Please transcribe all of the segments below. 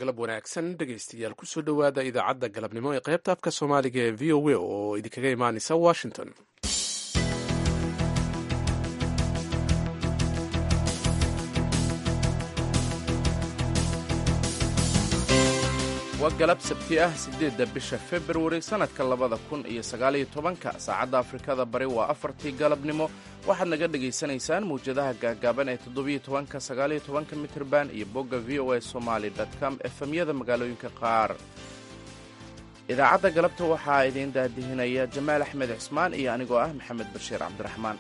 galab wanaagsan dhegaystayaal kusoo dhowaada idaacadda galabnimo ee qaybta afka soomaaliga ee v o a oo idinkaga imaanaysa washington waa galab sabti ah siddeedda bisha februari sannadka labada kun iyo sagaaliyo tobanka saacadda afrikada bari waa afartii galabnimo waxaad naga dhegaysanaysaan mawjadaha gaagaaban ee toddobiyo tobanka sagaaliyo tobanka mitirban iyo bogga v o a somaali com efemyada magaalooyinka qaar idaacadda galabta waxaa idiin daadihinaya jamaal axmed cismaan iyo anigoo ah maxamed bashiir cabdiraxmaan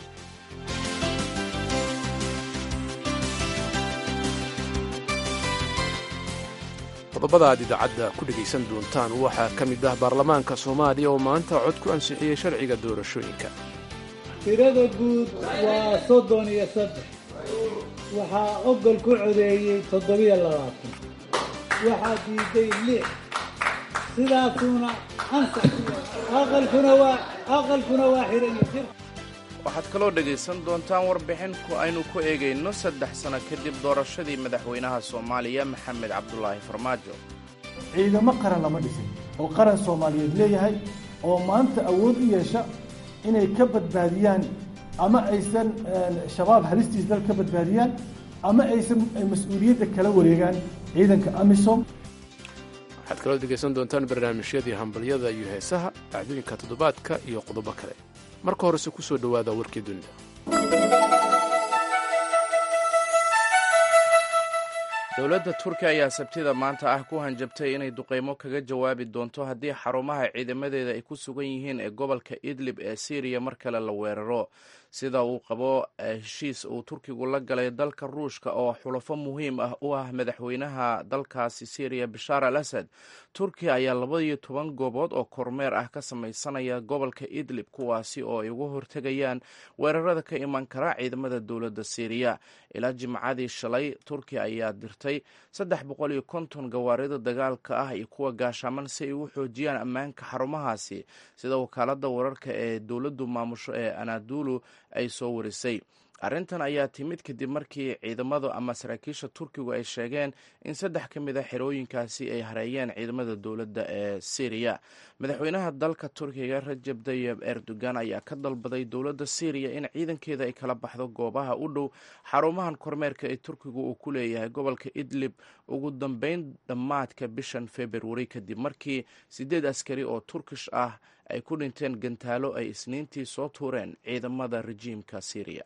qodobada aad idaacadda ku dhegaysan doontaan waxaa ka mid ah baarlamaanka soomaaliya oo maanta cod ku ansixiyey sharciga doorashooyinka tirada guud waa soddon iyo saddex waxaa ogol ku codeeyey toddobiyo labaatan waxaa diiday lix sidaasuuna ansax aqalkuna waa aqalkuna waa xihan jir waxaad kaloo dhegaysan doontaan warbixin aynu ku eegayno saddex sano kadib doorashadii madaxweynaha soomaaliya maxamed cabdulaahi farmaajo ciidamo qaran lama dhisin oo qaran soomaaliyeed leeyahay oo maanta awood u yeesha inay ka badbaadiyaan ama aysan shabaab halistiis dal ka badbaadiyaan ama aysan mas-uuliyadda kala wareegaan ciidanka amisom waxaad kaloo dhegaysan doontaan barnaamijyadii hambalyada iyo heesaha dhacdooyinka toddobaadka iyo qodobo kale marka horese ku soo dhowaada warkii dunida dowladda turkiya ayaa sabtida maanta ah ku hanjabtay inay duqeymo kaga jawaabi doonto haddii xarumaha ciidamadeeda ay ku sugan yihiin ee gobolka idlib ee syriya mar kale la weeraro sida uu qabo heshiis uu turkigu la galay dalka ruushka oo xulafo muhiim ah u ah madaxweynaha dalkaasi syriya bashaar al asad turkiya ayaa labaiyo toban goobood oo kormeer ah ka samaysanaya gobolka idlib kuwaasi oo ay uga hortegayaan weerarada ka iman kara ciidamada dowladda syriya ilaa jimcadii shalay turkiya ayaa dirtay saddex boqol iyo konton gawaarida dagaalka ah iyo kuwa gaashaaman si ay u xoojiyaan ammaanka xarumahaasi sida wakaalada wararka ee dowladdu maamusho ee anadulu ay soo warisay arrintan ayaa timid kadib markii ciidamadu ama saraakiisha turkigu ay sheegeen in saddex ka mid a xerooyinkaasi ay hareeyeen ciidamada dowladda ee syriya madaxweynaha dalka turkiga rajab tayib erdogan ayaa ka dalbaday dowladda syriya in ciidankeeda ay kala baxdo goobaha u dhow xarumahan kormeerka ee turkigu uu ku leeyahay gobolka idlib ugu dambeyn dhammaadka bishan februari kadib markii siddeed askari oo turkish ah ay ku dhinteen gantaalo ay isniintii soo tuureen ciidamada rejiimka syriya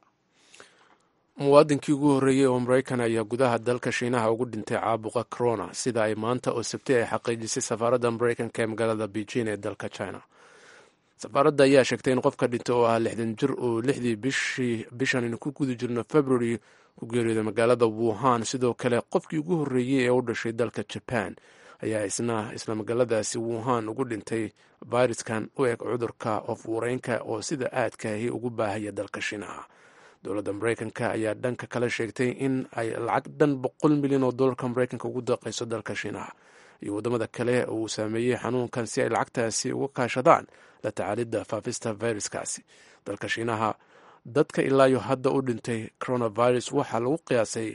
muwaadinkii ugu horreeyey oo maraykan ayaa gudaha dalka shiinaha ugu dhintay caabuqa corona sida ay maanta oo sabti ay xaqiijisay safaaradda maraykanka ee magaalada beijing ee dalka china safaaradda ayaa sheegtay in qofka dhintay oo ah lixdan jir oo lixdii bishan aynu ku guda jirno february ku geeriyooday magaalada wuhan sidoo kale qofkii ugu horreeyey ee u dhashay dalka jaban ayaa isna isla magaaladaasi wuhan ugu dhintay fayraskan u eg cudurka oofuureynka oo sida aadkaahi ugu baahaya dalka shiinaha dowladda maraykanka ayaa dhanka kale sheegtay in ay lacag dhan boqol milyan oo dollarka maraykanka ugu daqayso dalka shiinaha iyo waddamada kale uu saameeyey xanuunkan si ay lacagtaasi uga kaashadaan la tacaalidda faafista fayraskaasi dalka shiinaha dadka ilaayo hadda u dhintay coronavirus waxaa lagu qiyaasay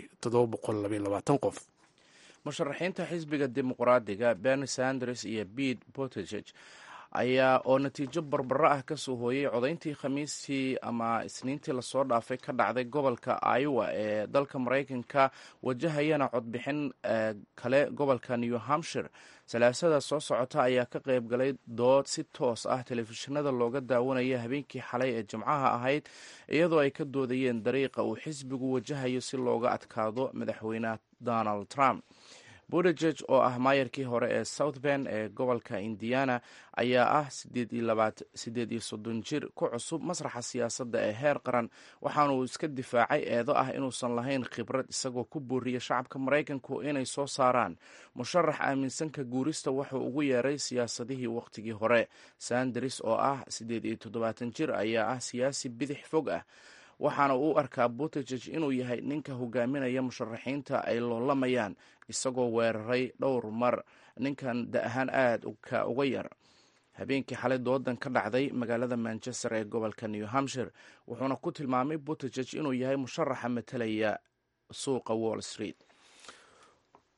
qof musharaxiinta xisbiga dimuqraadiga berni sanders iyo bete bottegeg ayaa oo natiijo barbaro ah ka soo hooyey codayntii khamiistii ama isniintii lasoo dhaafay ka dhacday gobolka iowa ee dalka maraykanka wajahayana codbixin kale gobolka new hampshire salaasada soo socota ayaa ka qayb galay dood si toos ah telefishinada looga daawanaya habeenkii xalay ee jimcaha ahayd iyadoo ay ka doodayeen dariiqa uu xisbigu wajahayo si looga adkaado madaxweyne donald trump budegeg oo ah maayarkii hore ee south bend ee gobolka indiana ayaa ah siddeed iyo soddon jir ku cusub masraxa siyaasadda ee heer qaran waxaanuu iska difaacay eedo ah inuusan lahayn khibrad isagoo ku booriya shacabka maraykanku inay soo saaraan musharax aaminsanka guurista wuxuu ugu yeeray siyaasadihii wakhtigii hore sanders oo ah siddeed iyo toddobaatan jir ayaa ah siyaasi bidix fog ah waxaana uu arkaa buttigeg inuu yahay ninka hogaaminaya musharaxiinta ay loolamayaan isagoo weeraray dhowr mar ninkan da ahaan aada ka uga yar habeenkii xalay doodan ka dhacday magaalada manchester ee gobolka new hampshire wuxuuna ku tilmaamay buttigeg inuu yahay musharaxa matalaya suuqa wall street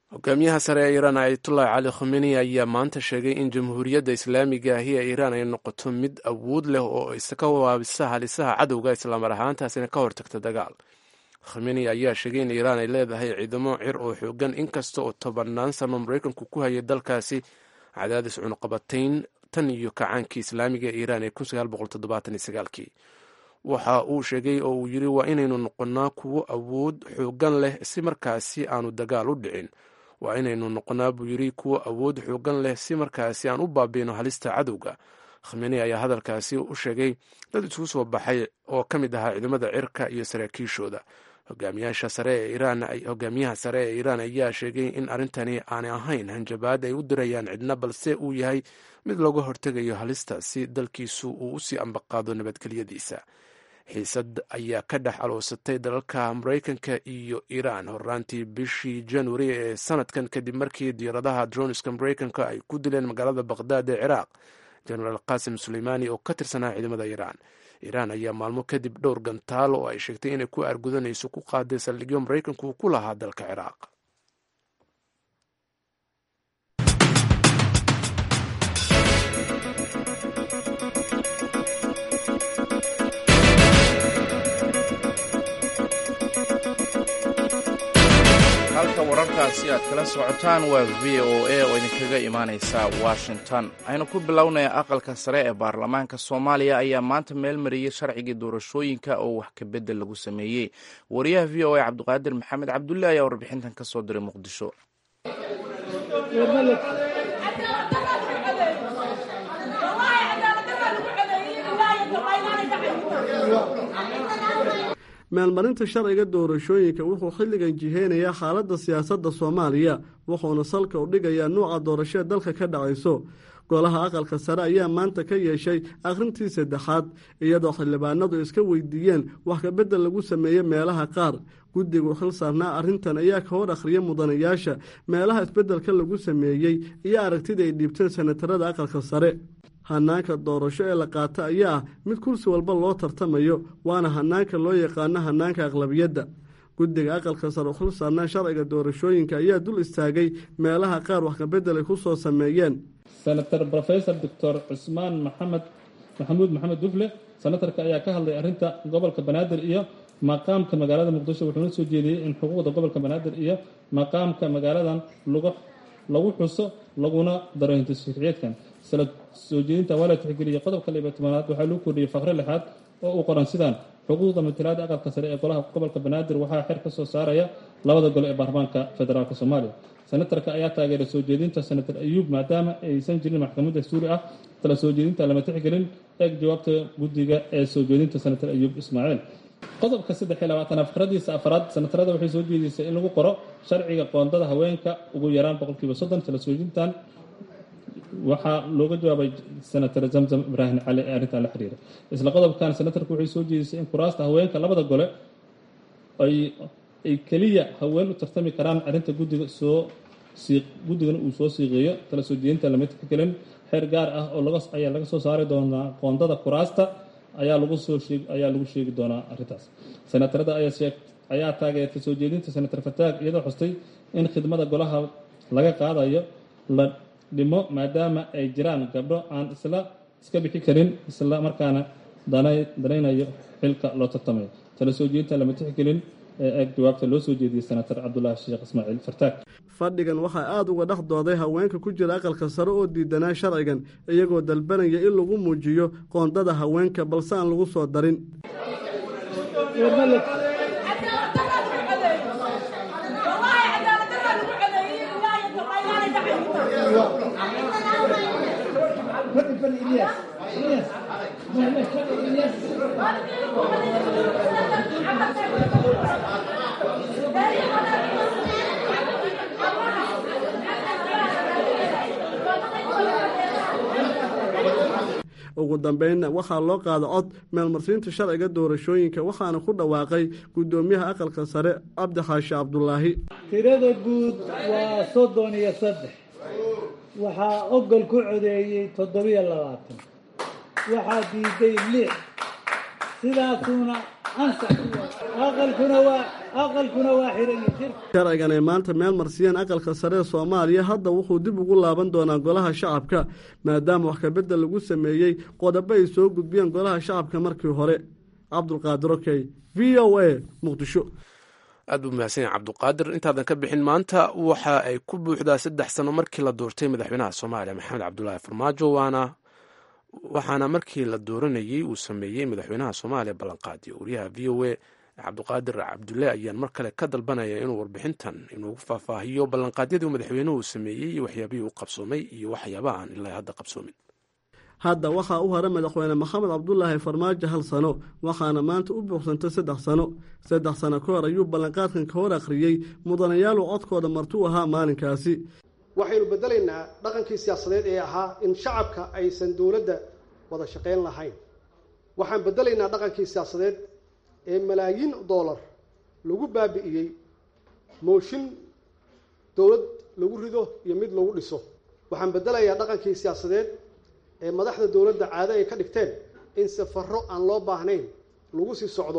hogaamiyaha sare ee iiraan ayatullahi cali khomeni ayaa maanta sheegay in jamhuuriyadda islaamiga ahi ee iiraan ay noqoto mid awood leh oo iska waabisa halisaha cadowga islaamar ahaantaasina ka hortagta dagaal khomeni ayaa sheegay in iiraan ay leedahay ciidamo cir oo xoogan inkasta oo tobannaan sano maraykanku ku hayay dalkaasi cadaadis cunuqabatayn tan iyo kacaankii islaamiga ee iiraan ee kii waxa uu sheegay oo uu yidhi waa inaynu noqonnaa kuwo awood xoogan leh si markaasi aanu dagaal u dhicin waa inaynu noqonnaa buu yidhi kuwo awood xoogan leh si markaasi aan u baabiino halista cadowga khamenei ayaa hadalkaasi u sheegay dad isugu soo baxay oo ka mid ahaa ciidamada cirka iyo saraakiishooda hogaamiyaha sare ee iiraan ayaa sheegay in arrintani aanay ahayn hanjabaad ay u dirayaan cidna balse uu yahay mid looga hortegayo halista si dalkiisu uu usii ambaqaado nabadgelyadiisa xiisad ayaa ka dhex aloosatay dalalka maraykanka iyo iiraan horaantii bishii januari ee sanadkan kadib markii diyaaradaha droniska maraykanka ay ku dileen magaalada baqhdaad ee ciraaq jenaraal qasim suleymaani oo ka tirsanaa ciidamada iiraan iiraan ayaa maalmo kadib dhowr gantaal oo ay sheegtay inay ku aargudanayso ku qaaday saldhigyo maraykanku ku lahaa dalka ciraaq halka wararkaasi aad kala socotaan waa v o a oo idinkaga imaaneysa washington aynu ku bilownaya aqalka sare ee baarlamaanka soomaaliya ayaa maanta meel mariyey sharcigii doorashooyinka oo wax kabedel lagu sameeyey wariyaha v o a cabdiqaadir maxamed cabdulle ayaa warbixintan ka soo diray muqdisho meelmarinta sharciga doorashooyinka wuxuu xilligan jiheynayaa xaaladda siyaasadda soomaaliya wuxuuna salka u dhigayaa nuuca doorashee dalka ka dhacayso golaha aqalka sare ayaa maanta ka yeeshay akhrintii saddexaad iyadoo xildhibaanadu iska weydiiyeen wax kabedel lagu sameeyey meelaha qaar guddigu xil saarnaa arrintan ayaa ka hor akhriya mudanayaasha meelaha isbeddelka lagu sameeyey iyo aragtida ay dhiibteen senatarada aqalka sare hanaanka doorasho ee la qaata ayaa ah mid kursi walba loo tartamayo waana hanaanka loo yaqaano hanaanka aqlabiyadda guddiga aqalka sare xil saarnaa sharciga doorashooyinka ayaa dul istaagay meelaha qaar wax kabedel ay ku soo sameeyeen senator rofesor doctor cusmaan maxamed maxamuud maxamed dufle senatarka ayaa ka hadlay arrinta gobolka banaadir iyo maqaamka magaalada muqdisho wuxuuna soo jeediyey in xuquuqda gobolka banaadir iyo maqaamka magaaladan lagu xuso laguna daro hintisharciyeedkan sala soo jeedinta waa la tixgeliyey qodobka liba tobanaad waxaa lagu kordhiyey faqre lixaad oo uu qoran sidaan xuquuqda matalaada aqalka sare ee golaha gobolka banaadir waxaa xer ka soo saaraya labada gole ee baarlamaanka federaalk soomaaliya senatarka ayaa taageeray soo jeedinta senator ayuub maadaama aysan jirin maxkamad dastuuri ah tala soo jeedinta lama tixgelin eeg jawaabta guddiga ee soo jeedinta senator ayuub ismaaciil qodobka saddex iyo labaatanaad fikradiisa afaraad senatarada waxay soo jeedisay in lagu qoro sharciga qoondada haweenka ugu yaraan boqolkiiba soddon tala soo jeedintan waxaa looga jawaabay senator zamzam ibraahim cali ee arrintan la xiriira isla qodobkan senatarku waxay soo jeedisay in kuraasta haweenka labada gole ay keliya haween u tartami karaan arrinta guddiga soo guddigana uu soo siiqeeyo tala soo jeedinta lama tixgelin xeer gaar ah oo ayaa laga soo saari doonaa qoondada kuraasta ayaa lagu soo ayaa lagu sheegi doonaa arrintaas senatarada ayaa taageertay soo jeedinta senator fataag iyadoo xustay in khidmada golaha laga qaadayo la dhimo maadaama ay jiraan gabdho aan isla iska bixi karin isla markaana danaynayo xilka loo tartamayo tala soo jeedinta lama tixgelin ee eeg jawaabta loo soo jeediyey senator cabdulaahi sheekh ismaaciil fartaag fadhigan waxaa aada uga dhex dooday haweenka ku jira aqalka sare oo diidanaa sharcigan iyagoo dalbanaya in lagu muujiyo qoondada haweenka balse aan lagu soo darin ugu dambeynna waxaa loo qaada cod meelmarsiinta sharciga doorashooyinka waxaana ku dhawaaqay guddoomiyaha aqalka sare cabdi xaashi cabdulaahi tirada guud waa soddon iyo saddex waxaa ogol ku codeeyey toddobiyo labaatan waxaa diiday lix sidaasuuna ansax aqalkuna waa aqalkuna waa xiran yihin sharcigan ay maanta meel marsiyeen aqalka sare ee soomaaliya hadda wuxuu dib ugu laaban doonaa golaha shacabka maadaama wax kabedel lagu sameeyey qodobo ay soo gudbiyeen golaha shacabka markii hore cabdulqaadir okey v o a muqdisho aad buu mahadsan yahay cabduqaadir intaadan ka bixin maanta waxa ay ku buuxdaa saddex sano markii la doortay madaxweynaha soomaaliya maxamed cabdulaahi farmaajo waana waxaana markii la dooranayey uu sameeyey madaxweynaha soomaaliya ballanqaadiyo wariyaha v o a cabduqaadir cabdulle ayaan mar kale ka dalbanaya inuu warbixintan inuugu faahfaahiyo ballanqaadyadii madaxweynuhu sameeyey iyo waxyaabihii u qabsoomay iyo waxyaabaha aan ilaa hadda qabsoomin hadda waxaa u hara madaxweyne maxamed cabdulaahi farmaajo hal sano waxaana maanta u buuxsantay saddex sano saddex sano ka hor ayuu ballanqaadkan ka hor akhriyey mudanayaalu codkooda martuu ahaa maalinkaasi waxaynu bedelaynaa dhaqankii siyaasadeed ee ahaa in shacabka aysan dowladda wada shaqayn lahayn waxaan bedelaynaa dhaqankii siyaasadeed ee malaayiin dollar lagu baabi'iyey mooshin dowlad lagu rido iyo mid lagu dhiso waxaan bedelayaa dhaqankii siyaasadeed ee madaxda dowladda caado ay ka dhigteen in safarro aan loo baahnayn lagu sii socdo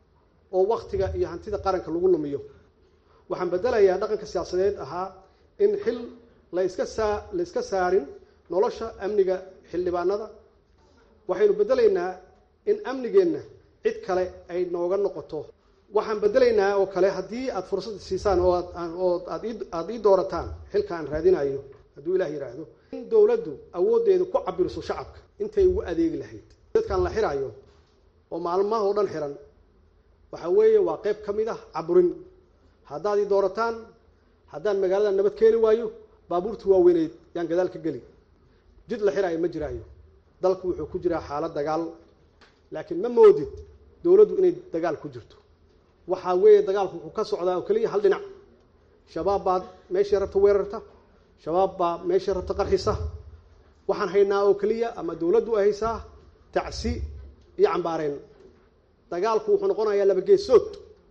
oo wakhtiga iyo hantida qaranka lagu lumiyo waxaan bedelayaa dhaqanka siyaasadeed ahaa in xil la iska saa la iska saarin nolosha amniga xildhibaanada waxaynu bedelaynaa in amnigeenna cid kale ay nooga noqoto waxaan bedelaynaa oo kale haddii aada fursad siisaan oo aad oo aad aada ii doorataan xilka aan raadinayo hadduu ilah yidhaahdo in dowladdu awooddeedu ku cabiriso shacabka intay ugu adeegi lahayd dadkan la xiraayo oo maalmaha oo dhan xiran waxa weeye waa qayb ka mid ah caburin haddaad ii doorataan haddaan magaalada nabad keeni waayo baabuurtii waaweyneyd yaan gadaal ka geli jid la xiraayo ma jiraayo dalku wuxuu ku jiraa xaalad dagaal laakiin ma moodid dowladdu inay dagaal ku jirto waxaa weeye dagaalku wuxuu ka socdaa oo keliya hal dhinac shabaab baad meeshii rabta weerarta shabaab baa meeshii rabta qarxisa waxaan haynaa oo keliya ama dowladdu ay haysaa tacsi iyo cambaareen dagaalku wuxuu noqonayaa laba geesood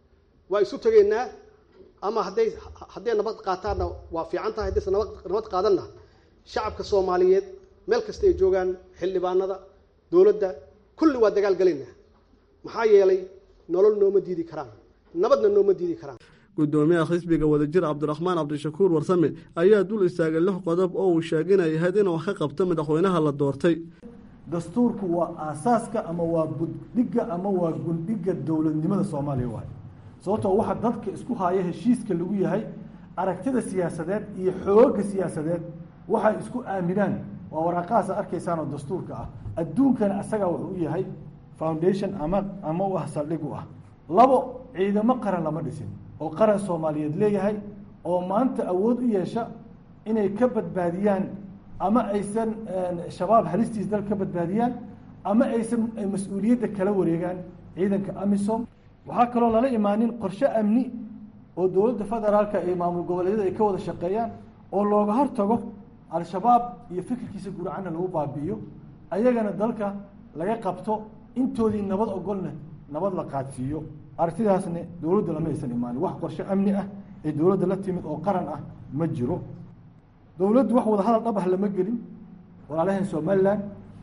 waa isu tegaynaa ama hadday hadday nabad qaataanna waa fiican tahay haddaysa nabad nabad qaadanna shacabka soomaaliyeed meel kasta ay joogaan xildhibaanada dowladda kulli waa dagaal galaynaa maxaa yeelay nolol nooma diidi karaan nabadna nooma diidi karaan gudoomiyaha xisbiga wadajir cabdiraxmaan cabdishakuur warsame ayaa dul istaagay lix qodob oo uu sheeginay ahayd inuu wax ka qabto madaxweynaha la doortay dastuurku waa aasaaska ama waa buddhigga ama waa gundhigga dowladnimada soomaaliya waay sababtoo waxa dadka isku haya heshiiska lagu yahay aragtida siyaasadeed iyo xoogga siyaasadeed waxay isku aaminaan waa waraaqahaasa arkaysaan oo dastuurka ah adduunkana asagaa wuxuu u yahay foundation ama ama u ah saldhig u ah labo ciidamo qaran lama dhisin oo qaran soomaaliyeed leeyahay oo maanta awood u yeesha inay ka badbaadiyaan ama aysan shabaab halistiis dal ka badbaadiyaan ama aysan mas-uuliyadda kala wareegaan ciidanka amisom waxaa kaloo lala imaanin qorshe amni oo dowladda federaalka iyo maamul goboleedyada ay ka wada shaqeeyaan oo looga hortago al-shabaab iyo fikirkiisa guracana lagu baabi'iyo ayagana dalka laga qabto intoodii nabad ogolna nabad la qaadsiiyo aragtidaasna dowladda lama aysan imaanin wax qorshe amni ah ee dowladda la timid oo qaran ah ma jiro dowladdu wax wada hadal dhab ah lama gelin walaalahan somalilan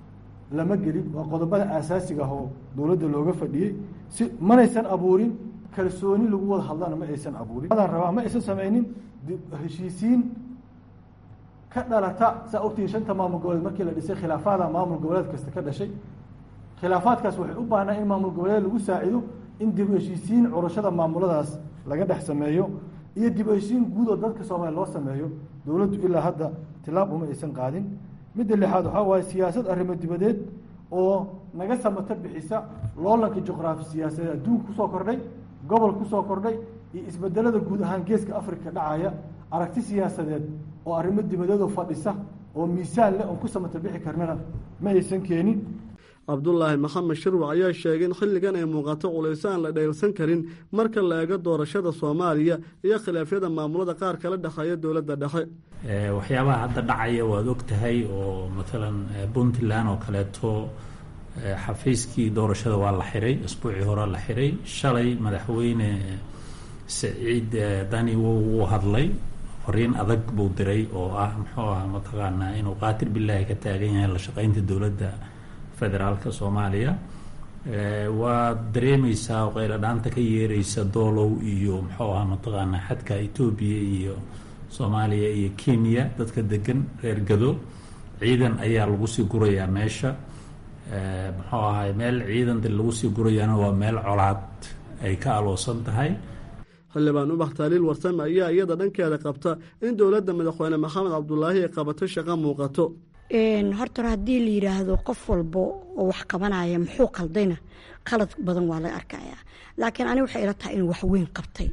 lama gelin waa qodobada aasaasiga ah oo dowladda looga fadhiyey si manaysan abuurin kalsooni lagu wada hadlana ma aysan abuurin adaan rabaa ma aysan samaynin heshiisiin ka dhalata saa ogtihi shanta maamul goboleed markii la dhisay khilaafaada maamul goboleed kasta ka dhashay khilaafaadkaas waxay u baahnaa in maamul goboleed lagu saacido in dib u heshiisiin curashada maamuladaas laga dhex sameeyo iyo dib u heshiisiin guud oo dadka soomaaliya loo sameeyo dowladdu ilaa hadda tilaab uma aysan qaadin midda lixaad waxaa waaye siyaasad arrimo dibadeed oo naga samata bixisa loolanka juqraafi siyaasadeed adduunka kusoo kordhay gobol kusoo kordhay iyo isbedelada guud ahaan geeska afrika dhacaya aragti siyaasadeed oo arrimo dibadeedoo fadhisa oo miisaan leh oon ku samata bixi karnana ma aysan keenin cabdulaahi maxamed shirwac ayaa sheegay in xilligan ay muuqato culayso aan la dheelsan karin marka la eego doorashada soomaaliya iyo khilaafyada maamulada qaar kala dhexeeya dowladda dhexe waxyaabaha hadda dhacaya waad og tahay oo matalan puntland oo kaleeto xafiiskii doorashada waa la xiray isbuucii hore la xiray shalay madaxweyne saciid dani wuu hadlay fariin adag buu diray oo ah muxuu ah mataqaanaa inuu qaatir bilaahi ka taagan yahay la shaqeynta dowladda federaalka soomaaliya waad dareemaysaa qayladhaanta ka yeeraysa doolow iyo muxuu ahaa mataqaanaa xadka etoobiya iyo soomaaliya iyo kenya dadka degan reer gado ciidan ayaa lagu sii gurayaa meesha muxuu ahay meel ciidan lagu sii gurayaana waa meel colaad ay ka aloosan tahay xildhibaan ubax taaliil warsame ayaa iyada dhankeeda qabta in dowladda madaxweyne maxamed cabdulaahi ay qabato shaqo muuqato horta hore haddii la yidhaahdo qof walba oo wax qabanaya muxuu qaldayna qalad badan waa laga arkayaa laakiin ani waxay ila tahay inuu waxweyn qabtay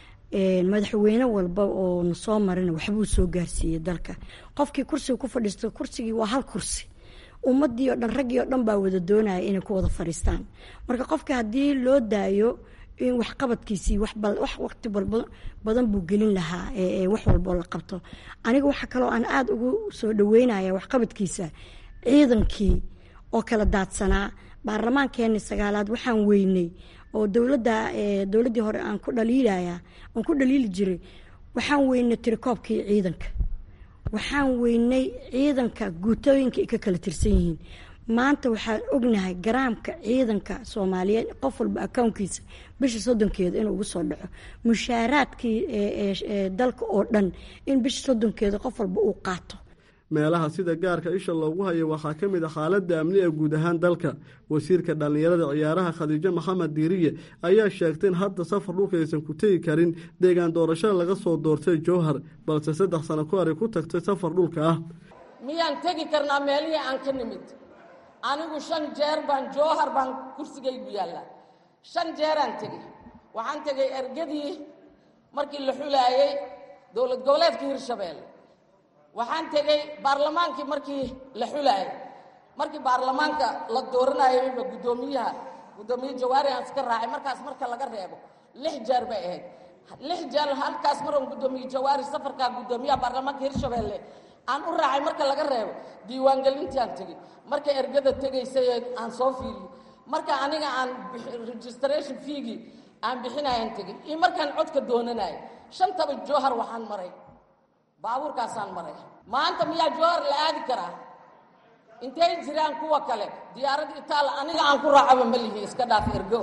madaxweyne walba oo na soo marina waxbuu soo gaarsiiyey dalka qofkii kursiga ku fadhiisto kursigii waa hal kursi ummadii oo dhan raggii oo dhan baa wada doonaya inay ku wada fadhiistaan marka qofka haddii loo daayo in waxqabadkiisii wax waqti badan buu gelin lahaa wax walboo la qabto aniga waxa kaloo aan aada ugu soo dhaweynaya waxqabadkiisa ciidankii oo kala daadsanaa baarlamaankeeni sagaalaad waxaan weynay oo dowladda dowladdii hore aan ku dhaliilaya aan ku dhaliili jiray waxaan weynay tirikoobkii ciidanka waxaan weynay ciidanka guutooyinka ay ka kala tirsan yihiin maanta waxaan ognahay garaamka ciidanka soomaaliyeed qof walba akownkiisa bisha soddonkeeda inuu ugu soo dhaco mushaaraadkii dalka oo dhan in bisha soddonkeeda qof walba uu qaato meelaha sida gaarka isha loogu hayo waxaa ka mid a xaaladda amni ee guud ahaan dalka wasiirka dhallinyarada ciyaaraha khadiijo maxamed diiriye ayaa sheegtay in hadda safar dhulka aysan ku tegi karin deegaan doorashada laga soo doortay jowhar balse saddex sano ku horay ku tagtay safar dhulka ah miyaan tegi karnaa meelihii aan ka nimid anigu shan jeer baan jowhar baan kursigaygu yaallaa shan jeeraan tegey waxaan tegey ergadii markii la xulaayey dowlad goboleedka hirshabeelle waxaan tegey baarlamaankii markii la xulaayey markii baarlamaanka la dooranayayba guddoomiyaha guddoomiye jawaari aan iska raacay markaas marka laga reebo lix jeer bay ahayd lix jeer halkaas maran guddoomiye jawaari safarkaa guddoomiyaha baarlamaanka hirshabeelle aan u raacay marka laga reebo diiwaangelintiaan tegey marka ergada tegaysay aan soo fiiriyo marka aniga aan registration fiigii aan bixinayaan tegey iyo markaan codka doonanayo shantaba jowhar waxaan maray baabuurkaasaan maray maanta miyaa jowhar la aadi karaa intay jiraan kuwa kale diyaarad itaal aniga aan ku raacaba ma lihi iska dhaaf ergo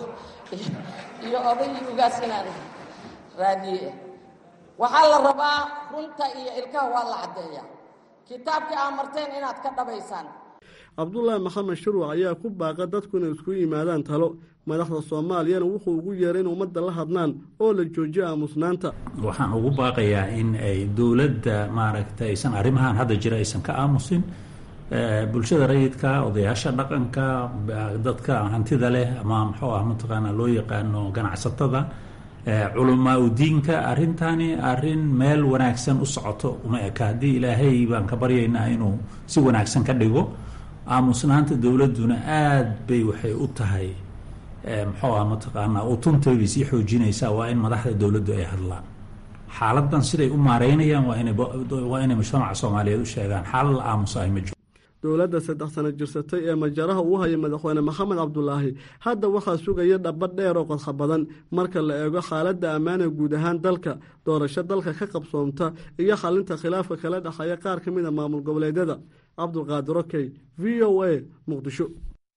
iyo odaygii ugaas inaan raadiye waxaa la rabaa runta iyo ilkaha waa la caddeeyaa kitaabkii aa marteen inaad ka dhabaysaan cabdulaahi maxamed shirwac ayaa ku baaqa dadku inay isku yimaadaan talo madaxda soomaaliyana wuxuu ugu yeeray in ummadda la hadlaan oo la joojiyo aamusnaanta waxaan ugu baaqayaa in ay dowladda maaragtay aysan arrimahan hadda jira aysan ka aamusin bulshada rayidka odayaasha dhaqanka dadka hantida leh ama muxuu ah mataqaanaa loo yaqaano ganacsatada culamaa udiinka arrintani arrin meel wanaagsan u socoto uma eka haddii ilaahay baan ka baryaynaa inuu si wanaagsan ka dhigo aamusnaanta dowladduna aad bay waxay u tahay muxuu ah mataqaanaa utuntaybay sii xoojinaysaa waa in madaxda dowladdu ay hadlaan xaaladan siday u maareynayaan waa inay waa inay mujtamaca soomaaliyeed u sheegaan xaalad la aamusa ay ma jiro dowladda saddex sano jirsatay ee majaraha uu haya madaxweyne maxamed cabdulaahi hadda waxaa sugaya dhaba dheer oo qodxa badan marka la eego xaaladda ammaana guud ahaan dalka doorasho dalka ka qabsoomta iyo xalinta khilaafka kala dhexeeya qaar ka mid a maamul goboleedyada cabdulqaadir okey v o a muqdisho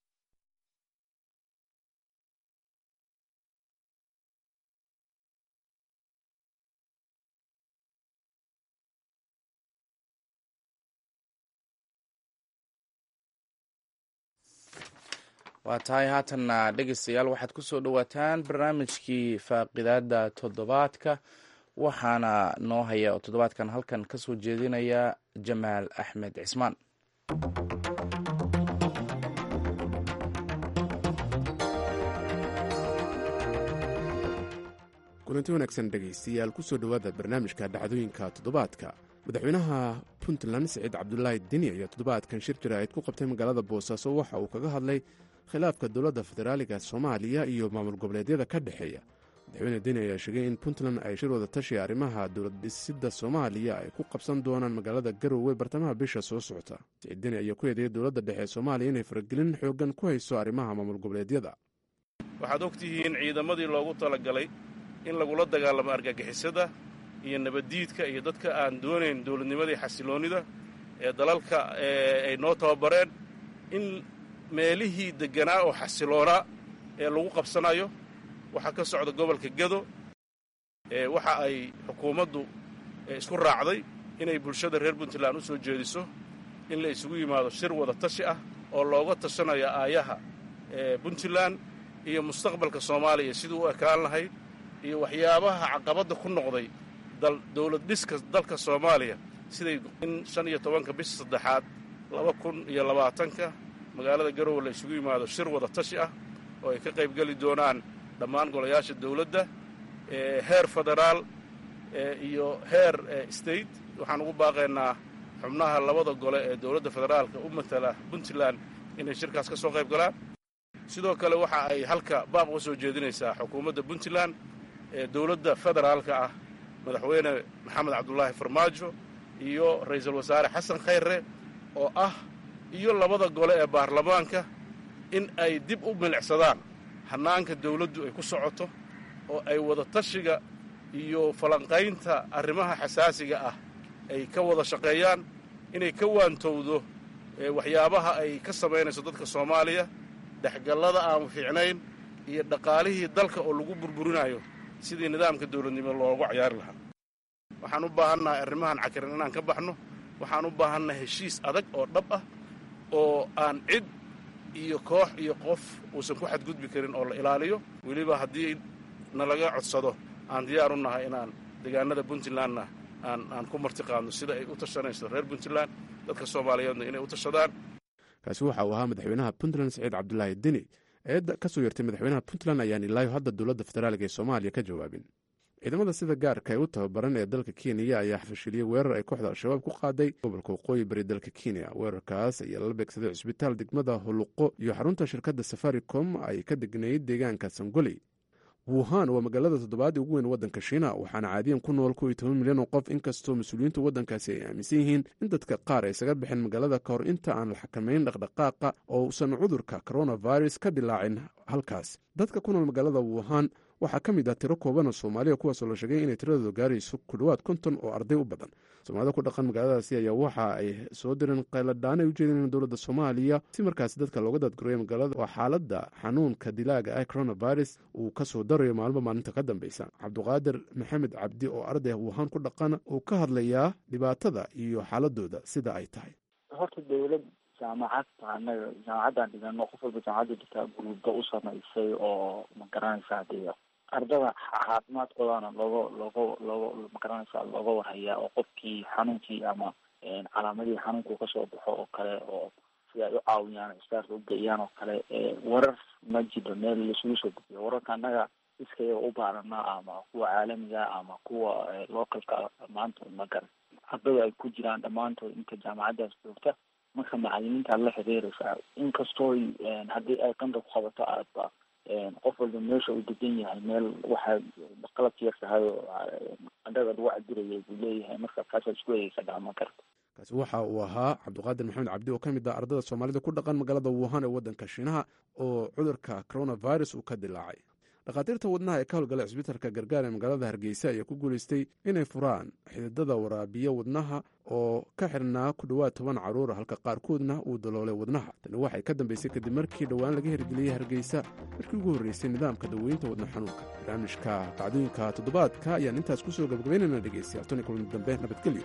waa tahay haatanna dhegeystayaal waxaad ku soo dhowaataan barnaamijkii faaqidaada toddobaadka waxaana noo haya oo toddobaadkan halkan ka soo jeedinaya jamaal axmed cismaan kulanti wanaagsan dhegaystayaal ku soo dhowaada barnaamijka dhacdooyinka toddobaadka madaxweynaha puntland siciid cabdulaahi deni ayaa toddobaadkan shir jaraa'id ku qabtay magaalada boosaaso waxa uu kaga hadlay khilaafka dowladda federaaliga soomaaliya iyo maamul goboleedyada ka dhexeeya madaxweyne deni ayaa sheegay in puntland ay shir wada tashi arrimaha dowlad dhisidda soomaaliya ay ku qabsan doonaan magaalada garowe bartamaha bisha soo socota siciid deni ayaa ku eedeeyay dowladda dhexe ee soomaaliya inay faragelin xooggan ku hayso arrimaha maamul goboleedyada waxaad og tihiin ciidamadii loogu talagalay in lagula dagaalamo argagixisada iyo nabaddiidka iyo dadka aan doonayn dowladnimadii xasiloonnida ee dalalka ay noo tababareen in meelihii degganaa oo xasiloonaa ee lagu qabsanayo waxaa ka socda gobolka gedo waxa ay xukuumaddu isku raacday inay bulshada reer puntland u soo jeediso in la isugu yimaado shir wada tashi ah oo looga tashanayo aayaha puntland iyo mustaqbalka soomaaliya siduu u ekaan lahayd iyo waxyaabaha caqabadda ku noqday dowlad dhiska dalka soomaaliya siday in shan iyo tobanka bisha saddexaad laba kun iyo labaatanka magaalada garowe la isugu yimaado shir wada tashi ah oo ay ka qaybgeli doonaan dhammaan golayaasha dowladda heer federaal iyo heer state waxaan ugu baaqaynaa xubnaha labada gole ee dowladda federaalka u matala puntland inay shirkaas ka soo qayb galaan sidoo kale waxa ay halka baaq uga soo jeedinaysaa xukuumadda puntland ee dowladda federaalka ah madaxweyne maxamed cabdulaahi farmaajo iyo ra'iisul wasaare xasan khayre oo ah iyo labada gole ee baarlamaanka in ay dib u milicsadaan hannaanka dawladdu ay ku socoto oo ay wada tashiga iyo falanqaynta arrimaha xasaasiga ah ay ka wada shaqeeyaan inay ka waantowdo waxyaabaha ay ka samaynayso dadka soomaaliya dhexgallada aan fiicnayn iyo dhaqaalihii dalka oo lagu burburinayo sidii nidaamka dawladnimo loogu cayaari lahaa waxaan u baahannahay arrimahan cakiran inaan ka baxno waxaan u baahannahay heshiis adag oo dhab ah oo aan cid iyo koox iyo qof uusan ku xadgudbi karin oo la ilaaliyo weliba haddii nalaga codsado aan diyaar u nahay inaan deegaanada puntlandna aan aan ku martiqaadno sida ay u tashanayso reer puntland dadka soomaaliyeedna inay u tashadaan kaasi waxa uu ahaa madaxweynaha puntland saciid cabdulaahi deni eedda ka soo yartay madaxweynaha puntland ayaan ilaayo hadda dowladda federaaliga ee soomaaliya ka jawaabin ciidamada sida gaarka ee u tababaran ee dalka kenya ayaa fashiliyey weerar ay kooxda al-shabaab ku qaaday gobolka waqooyi bari dalka kenya weerarkaas ayaa lala beegsaday cusbitaal degmada huluqo iyo xarunta shirkadda safaricom ay ka degnayd deegaanka sangoley wuhan waa magaalada toddobaadii ugu weyn waddanka shiina waxaana caadiyan ku nool kow iyo toban milyan oo qof inkastoo mas-uuliyiintu waddankaasi ay aaminsan yihiin in dadka qaar ay isaga bixeen magaalada ka hor inta aan la xakamayn dhaqdhaqaaqa oo uusan cudurka coronavirus ka dilaacin halkaas dadka ku nool magaalada wuhan waxaa ka mid ah tiro kooban oo soomaaliya kuwaasoo la sheegay inay tiradooda gaarayso ku dhowaad konton oo arday u badan soomaalida ku dhaqan magaaladaasi ayaa waxa ay soo direen qayladhaan ay u jeedeen dowladda soomaaliya si markaasi dadka looga daadgurayo magaalada oo xaaladda xanuunka dilaaga ah coronavirus uu ka soo darayo maalmo maalinta ka dambeysa cabduqaadir maxamed cabdi oo arday wuhan ku dhaqan uu ka hadlayaa dhibaatada iyo xaaladooda sida ay tahay horta dowlad jaamacad anaga jaamacadaan dhigano qof walba jaamacadda dhigtaa guruubba u samaysay oo magaranaysaa dee ardada caafimaadkoodana looga looga looga magaranaysaa looga warhayaa oo qofkii xanuunkii ama calaamadihii xanuunku kasoo baxo oo kale oo si ay u caawiyaan istaarka ugeeyaan oo kale warar ma jiro meel laisugu soo gudbiyo wararka annaga iskayaga u baaranaa ama kuwa caalamiga ama kuwa localka maanta magaran ardada ay ku jiraan dhammaantood inta jaamacaddaas joogta marka macalimiintaad la xiriiraysaa inkastoo haddii ay qanda ku qabato aadba qof walba meesha uu degan yahay meel waxaa qalabka yar tahay oo qandhada lagu cabiraya buu leeyahay marka kaasaa isku eegeysa dhacma karta kaasi waxa uu ahaa cabdiqaadir maxamed cabdi oo ka mid ah ardada soomaalida ku dhaqan magaalada wuhan ee waddanka shiinaha oo cudurka coronavirus uu ka dilaacay dhakhaatiirta wadnaha ee ka howlgala cisbitaalka gargaar ee magaalada hargeysa ayaa ku guulaystay inay furaan xididada waraabiya wadnaha oo ka xirnaa ku dhowaad toban caruura halka qaarkoodna uu daloolay wadnaha tani waxay ka dambeysay kadib markii dhowaan laga hirgeliyey hargeysa markii ugu horreysay nidaamka daweynta wadna xanuunka barnaamijka dhacdooyinka toddobaadka ayaan intaas ku soo gabagabaynayna dhegeystayaal toni kulan dambe nabadgelyo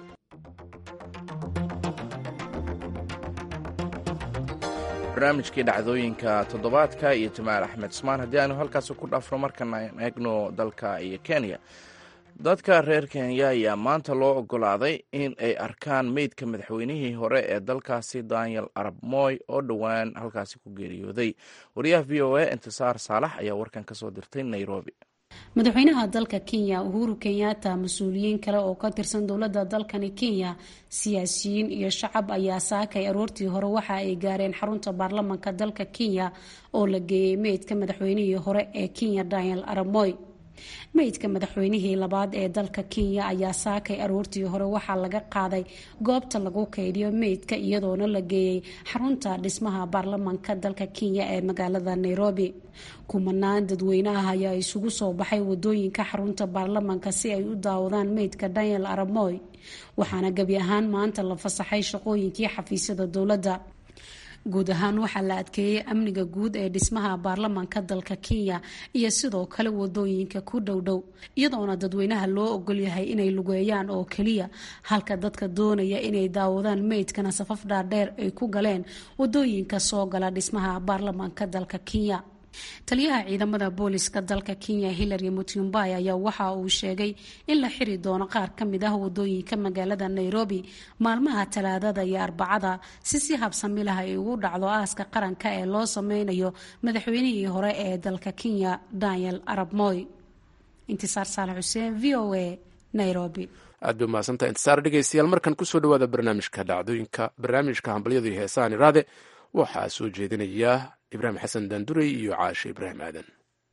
barnaamijkii dhacdooyinka toddobaadka iyo jamaal axmed ismaan haddii aanu halkaasi ku dhaafno markana eegno dalka iyo kenya dadka reer kenya ayaa maanta loo ogolaaday in ay arkaan meydka madaxweynihii hore ee dalkaasi daniel arab moy oo dhowaan halkaasi ku geeriyooday wariyaha v o a intisaar saalax ayaa warkan kasoo dirtay nairobi madaxweynaha dalka kenya uhuru kenyatta mas-uuliyiin kale oo ka tirsan dowladda dalkani kenya siyaasiyiin iyo shacab ayaa saakay aroortii hore waxa ay gaareen xarunta baarlamanka dalka kenya oo la geeyey meydka madaxweynihii hore ee kenya daniel aramoy meydka madaxweynihii labaad ee dalka kenya ayaa saakay aroortii hore waxaa laga qaaday goobta lagu kaydiyo meydka iyadoona la geeyey xarunta dhismaha baarlamanka dalka kenya ee magaalada nairobi kumanaan dadweynaha ayaa isugu soo baxay wadooyinka xarunta baarlamanka si ay u daawadaan meydka daniel aramoy waxaana gebi ahaan maanta la fasaxay shaqooyinkii xafiisyada dowladda guud ahaan waxaa la adkeeyey amniga guud ee dhismaha baarlamanka dalka kenya iyo sidoo kale wadooyinka ku dhowdhow iyadoona dadweynaha loo ogolyahay inay lugeeyaan oo keliya halka dadka doonaya inay daawadaan meydkana safaf dhaadheer ay ku galeen wadooyinka soo gala dhismaha baarlamanka dalka kenya taliyaha ciidamada booliska dalka kenya hillary mutyumbay ayaa waxa uu sheegay in la xiri doono qaar ka mid ah wadooyinka magaalada nairobi maalmaha talaadada iyo arbacada si si habsami lah ay ugu dhacdo aaska qaranka ee loo sameynayo madaxweynihii hore ee dalka kenya daniel arab moy intisaar saalax xuseen v o a nairobi aad bay umahadsantaha intisaar dhegeystayaal markan kusoo dhawaada barnaamijka dhacdooyinka barnaamijka hambalyada iyo heesahan iraade waxaa soo jeedinaya ibraahim xasan daandurey iyo caashe ibraahim aadan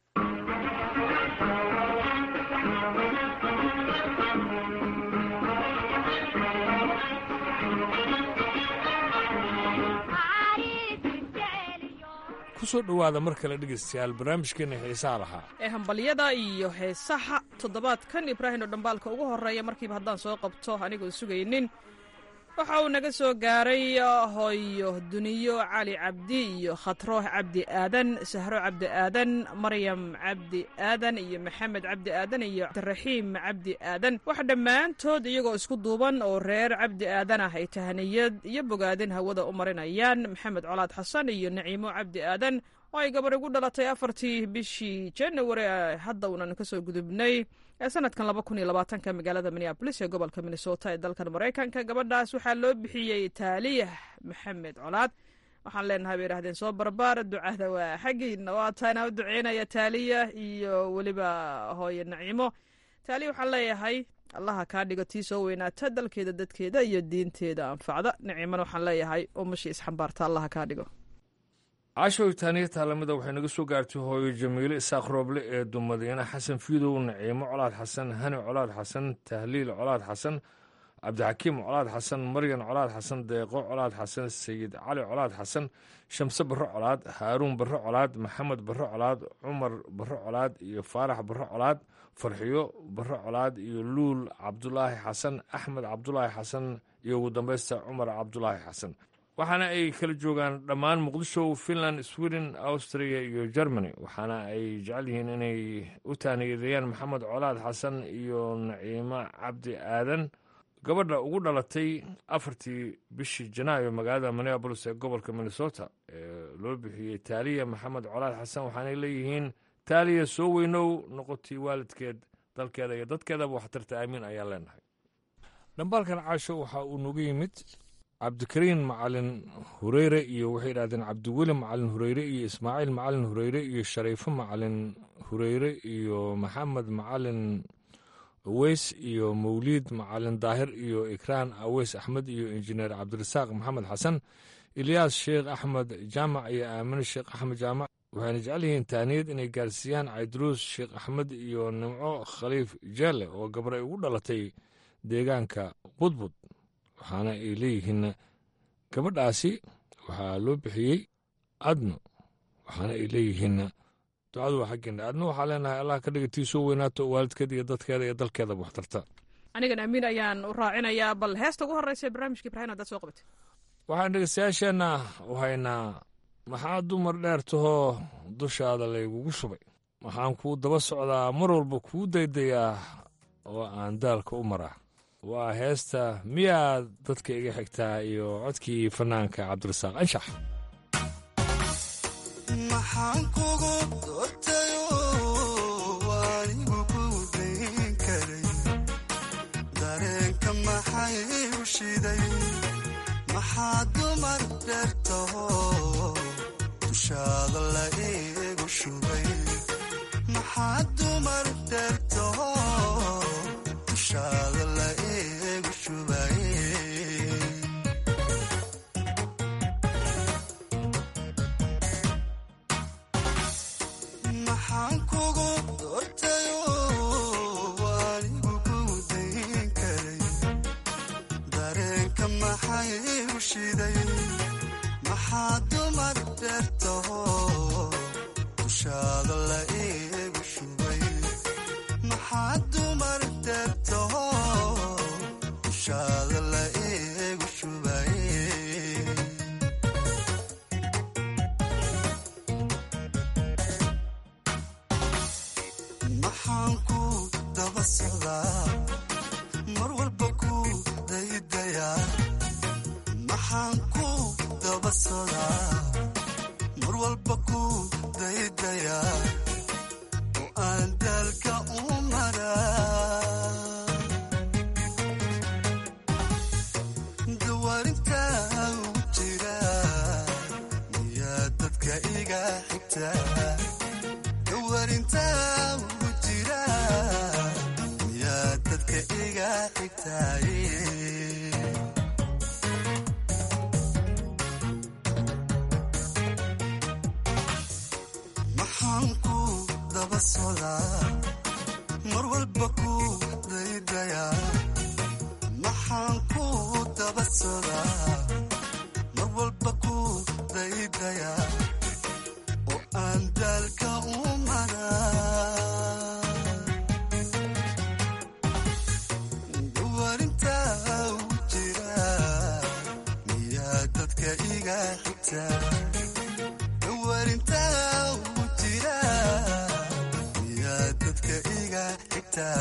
kusoo dhowaada mar kale dhegaystayaal barnaamijkeena xiisaha lahaa ee hambalyada iyo heesaha toddobaadkan ibraahim oo dhambaalka ugu horeeya markiiba haddaan soo qabto anigoon sugaynin waxa uu naga soo gaaray hooyo duniyo cali cabdi iyo khatrooh cabdi aadan sahro cabdi aadan maryam cabdi aadan iyo maxamed cabdi aadan iyo cabdiraxiim cabdi aadan waxa dhammaantood iyagoo isku duuban oo reer cabdi aadan ah ay tahaniyad iyo bogaadin hawada u marinayaan maxamed colaad xasan iyo naciimo cabdi aadan oo ay gabar igu dhalatay afartii bishii january hadda uunan kasoo gudubnay ee sanadkan laba kun iyo labaatanka magaalada minneabolis ee gobolka minnesota ee dalkan maraykanka gabadhaas waxaa loo bixiyey taaliyah maxamed colaad waxaan leenahay bay idhahdeen soo barbaar ducada waa xaggiina waa taana u duceynaya taaliya iyo weliba hooye naciimo taaliya waxaan leeyahay allaha kaa dhigo tii soo weynaata dalkeeda dadkeeda iyo diinteeda anfacda naciimana waxaan leeyahay umashii isxambaarta allaha kaa dhigo cashow taaniya taalamida waxay naga soo gaartay hooyo jamiile isaaq rooble ee dumadiina xasan fiidow naciimo colaad xasan hani colaad xasan tahliil colaad xasan cabdixakiim colaad xasan maryan colaad xasan deeqo colaad xasan sayid cali colaad xasan shamse barro colaad haaruun barro colaad maxamed barro colaad cumar barro colaad iyo faarax barro colaad farxiyo barro colaad iyo luul cabdulaahi xasan axmed cabdulaahi xasan iyo ugu dambaysta cumar cabdulaahi xasan waxaana ay kala joogaan dhammaan muqdisho finland sweden austria iyo germany waxaana ay jecel yihiin inay u taaniyadeeyaan maxamed colaad xasan iyo naciimo cabdi aadan gabadha ugu dhalatay afartii bishii janaayo magaalada minneabolis ee gobolka minnesota ee loo bixiyey taaliya maxamed colaad xasan waxaanay leeyihiin taaliya soo weynow noqotay waalidkeed dalkeeda iyo dadkeedaba waxtarta aamiin ayaan leenahay dhambaalkan caasho waxa uu nagu yimid cabdikariin macalin hureyre iyo waxay idhahdeen cabdiweli macalin hureyre iyo ismaaciil macalin hureyre iyo shariifo macalin hureyre iyo maxamed macalin aweys iyo mawliid macalin daahir iyo ikraan aweys axmed iyo injineer cabdirasaaq maxamed xasan ilyaas sheekh axmed jaamac iyo aamine sheekh axmed jaamac waxayna jecel yihiin taaniyad inay gaarsiiyaan cayduruus sheekh axmed iyo nimco khaliif jeelle oo gabar ay ugu dhalatay deegaanka budbud waxaana ay leeyihiin gabadhaasi waxaa loo bixiyey adno waxaana ay leeyihiin ducadu waa xaggeena adno waxaa leenahay allah ka dhiga tii soo weynaato waalidkeeda iyo dadkeeda iyo dalkeedaba waxtarta anigan amiin ayaan u raacinayaa bal heesta ugu horreysa barnaamijka ibraahim haddaad soo qabatay waxaan dhegeystayaasheenna u haynaa maxaa dumar dheer tahoo dushaada laygugu shubay waxaan kuu daba socdaa mar walba kuu daydayaa oo aan daalka u maraa waa heesta miyaad dadka iga xigtaa iyo codkii fanaanka cabdirasaaq anshax maxaan kugu doortayo anigu ku dayn karay dareenka maxay u shiday maxaa dumar dheertaho dushaada la igu shubay maxaa dumar dheertaho dushaada la igu shubay maxaan kugu doortayo anigu ku dayn karay dareenka maxay u shiday maxaa dumar dheertaho dushaada la igu shubay maxaa dumar dheertaho dushaada la igu shubay maxaan ku daba socdaa mar walba ku daydayaa oo aan daalka u maraa dawaarinta ugu jira miyaa dadka iga xigta dawaarinta ugu jira miyaa dadka iga xigtaaye maxaan ku daba socdaa mar walba ku daydayaa maxaan ku daba socdaa mar walba ku daydayaa oo aan daalka u maraa dawaarinta ugu jira miyaa dadka iga xigta dawaarinta ugu jira miyaa dadka iga xigta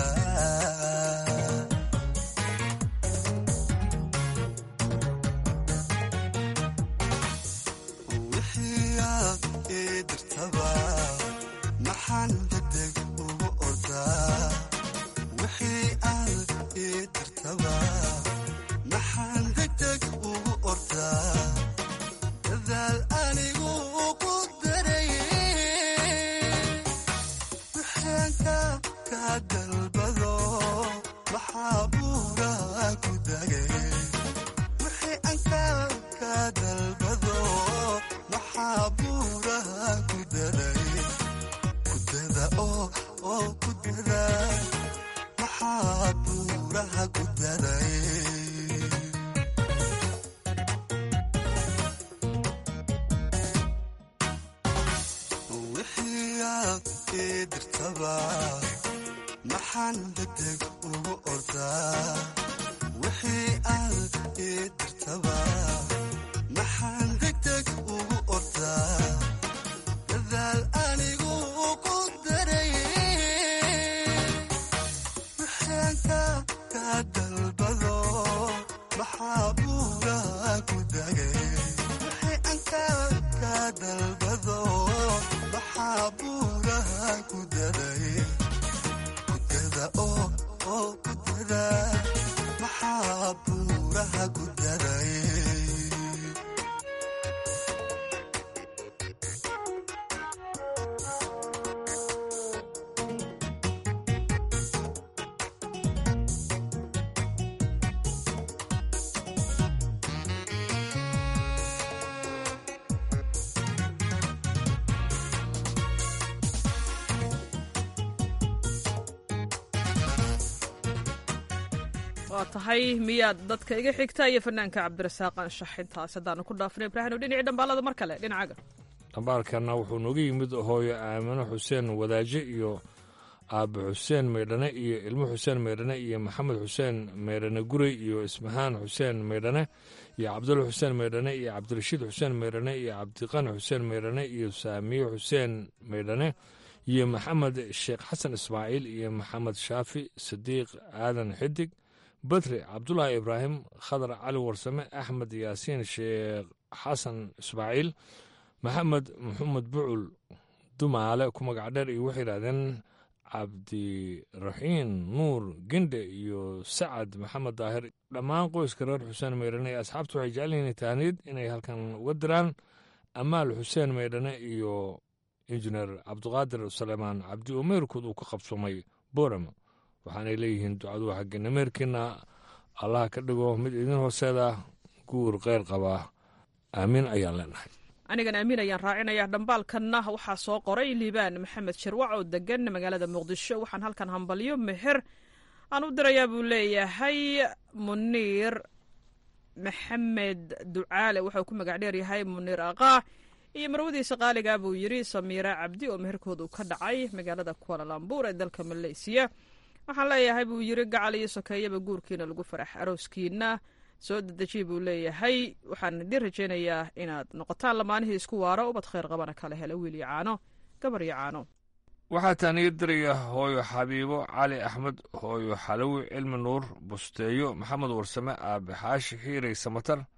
wixii aad ii dirtaba maxaan degdeg ugu ordaa wixii aad ii dirtaba maxaan degdeg ugu ordaa dadaal anigu ugu darayay wixaanka ka dalbado maxaa buuraa ku dagay wixii anka ka dalbado maxaa buuraha ku daday kudada oo oo ku dada maxaa buuraha ku daday wixii aad ii dirtaba maxaan degdeg ugu ordaa wixii aad ii dirtaba maxaan degdeg ugu ordaa dadaal anigu ugu darayay wixaanka ka dalbado maxaa buuraha ku dagay wixii anka ka dalbado maxaa buuraha ku daday kudada oo oo ku dada maxaa buuraha ku daday waa tahay miyaad dadka iga xigta iyo fanaanka cabdirasaaq anshax intaas haddaanu ku dhaafnay ibraahim dhinacii dhambaalada mar kale dhinacaga dhambaalkana wuxuu nooga yimid hooyo aamino xuseen wadaaje iyo aabe xuseen maydhane iyo ilmo xuseen maydhane iyo maxamed xuseen maydhane gurey iyo ismahaan xuseen maydhane iyo cabdulla xuseen maydhane iyo cabdirashiid xuseen maydhane iyo cabdiqani xuseen maydhane iyo saamiye xuseen maydhane iyo maxamed sheekh xasan ismaaciil iyo maxamed shaafi sadiiq aadan xidig badri cabdulaahi ibraahim khadar cali warsame axmed yaasiin sheekh xasan ismaaciil maxamed maxamed bucul dumaale ku magac dheer iyo waxay yidhahdeen cabdiraxiin nuur gendhe iyo sacad maxamed daahir dhammaan qoyska reer xuseen maydhane ee asxaabtu waxay jecel yihiin taaniid inay halkan uga diraan amaal xuseen maydhane iyo injineer cabdiqaadir suleymaan cabdi umeyrkood uu ka qabsoomay boorama waxaanay leeyihiin ducadu xaggeena meerkiina allaha ka dhigo mid idin hooseeda guur keyr qabaa aamiin ayaan leenahay anigan aamin ayaan raacinayaa dhambaalkanna waxaa soo qoray liibaan maxamed shirwac oo degan magaalada muqdisho waxaan halkan hambalyo meher aan u dirayaa buu leeyahay muniir maxamed ducaale wuxuu ku magac dheer yahay muniir aqaa iyo marwadiisa qaaliga buu yidhi samiira cabdi oo meherkooda uu ka dhacay magaalada kualalambuur ee dalka maleysiya waxaan leeyahay buu yidhi gacal iyo sokeeyaba guurkiina lagu farax arooskiina soo dedejiya buu leeyahay waxaan idiin rajaynayaa inaad noqotaan lamaanihii isku waaro ubad khayr qabana kala hela wiil iyo caano gabar iyo caano waxaa taaniga diraya hooyo xabiibo cali axmed hooyo xalowi cilmi nuur busteeyo maxamed warsame aabe xaashi xiirey samatar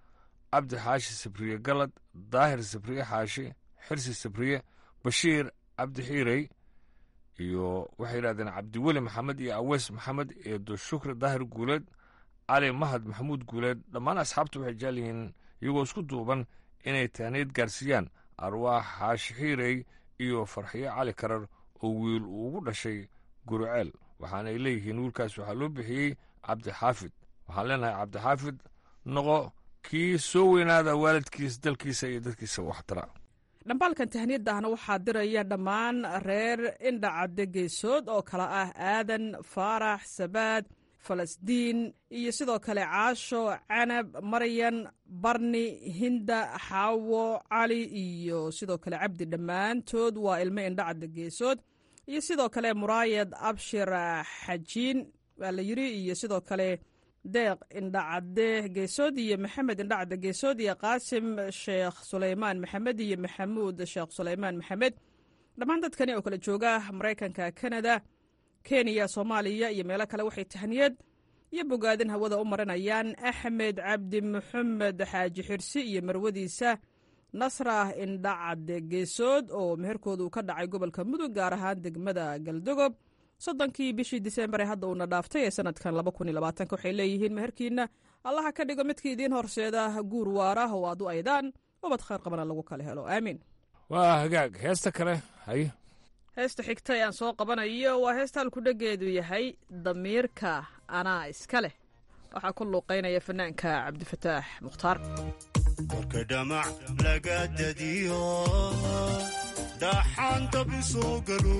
cabdi xaashi sabriye galad daahir sabriye xaashi xirsi sabriye bashiir cabdi xiirey iyo waxay yidhahdeen cabdiweli maxamed iyo aweys maxamed eedo shukri daahir guuleed cali mahad maxamuud guuleed dhammaan asxaabta waxay jecel yihiin iyagoo isku duuban inay taaniid gaarsiiyaan arwaax xaashi xiirey iyo farxiyo cali karar oo wiil uu ugu dhashay guruceel waxaanay leeyihiin wiilkaas waxaa loo bixiyey cabdixaafid waxaan leenahay cabdixaafid noqo kii soo weynaada waalidkiis dalkiisa iyo dadkiisa waxtara dhambaalkan tahniyadahna waxaa diraya dhammaan reer indhacadde geesood oo kale ah aadan faarax sabaad falasdiin iyo sidoo kale caasho canab maryan barni hinda xaawo cali iyo sidoo kale cabdi dhammaantood waa ilmo indhacadde geesood iyo sidoo kale muraayad abshir xajiin waa la yiri iyo sidoo kale deeq indhacadde geesood iyo maxamed indhacadde geesood iyo qaasim sheekh suleymaan maxamed iyo maxamuud sheekh suleymaan maxamed dhammaan dadkani oo kala jooga maraykanka kanada kenya soomaaliya iyo meelo kale waxay tahniyad iyo bogaadin hawada u marinayaan axmed cabdi maxamed xaaji xirsi iyo marwadiisa nasra indhacadde geesood oo meherkoodu ka dhacay gobolka mudug gaar ahaan degmada galdogob soddonkii bishii disembar ee hadda uuna dhaaftay ee sanadkan waxay leeyihiin meherkiina allaha ka dhigo midkii idiin horseeda guur waara oo aad u aydaan ubad khayr qabana lagu kala helo aamiin waa hagaag heesta kale haye heesta xigta ee aan soo qabanayo waa heesta halkudhegeedu yahay damiirka anaa iska leh waxaa ku luuqaynaya fanaanka cabdifataax mukhtaar korka dhamac laga dadiyo dhaxaanta bisoo galo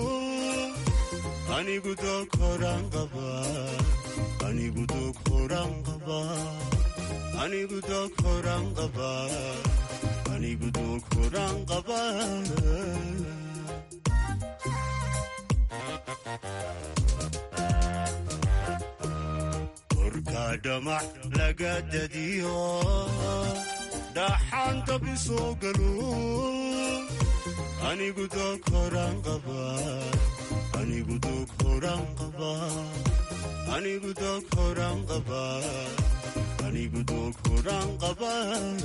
anigu doog horaan qaba anigu doog horaan qaba anigu doog horaan qaba anigu doog horaan qaba korka dhamac laga dadiyo dhaxaanta bisoo galo anigu doog horaan qaba anigu doog horaan qaba anigu doog horaan qaba anigu doog horaan qaba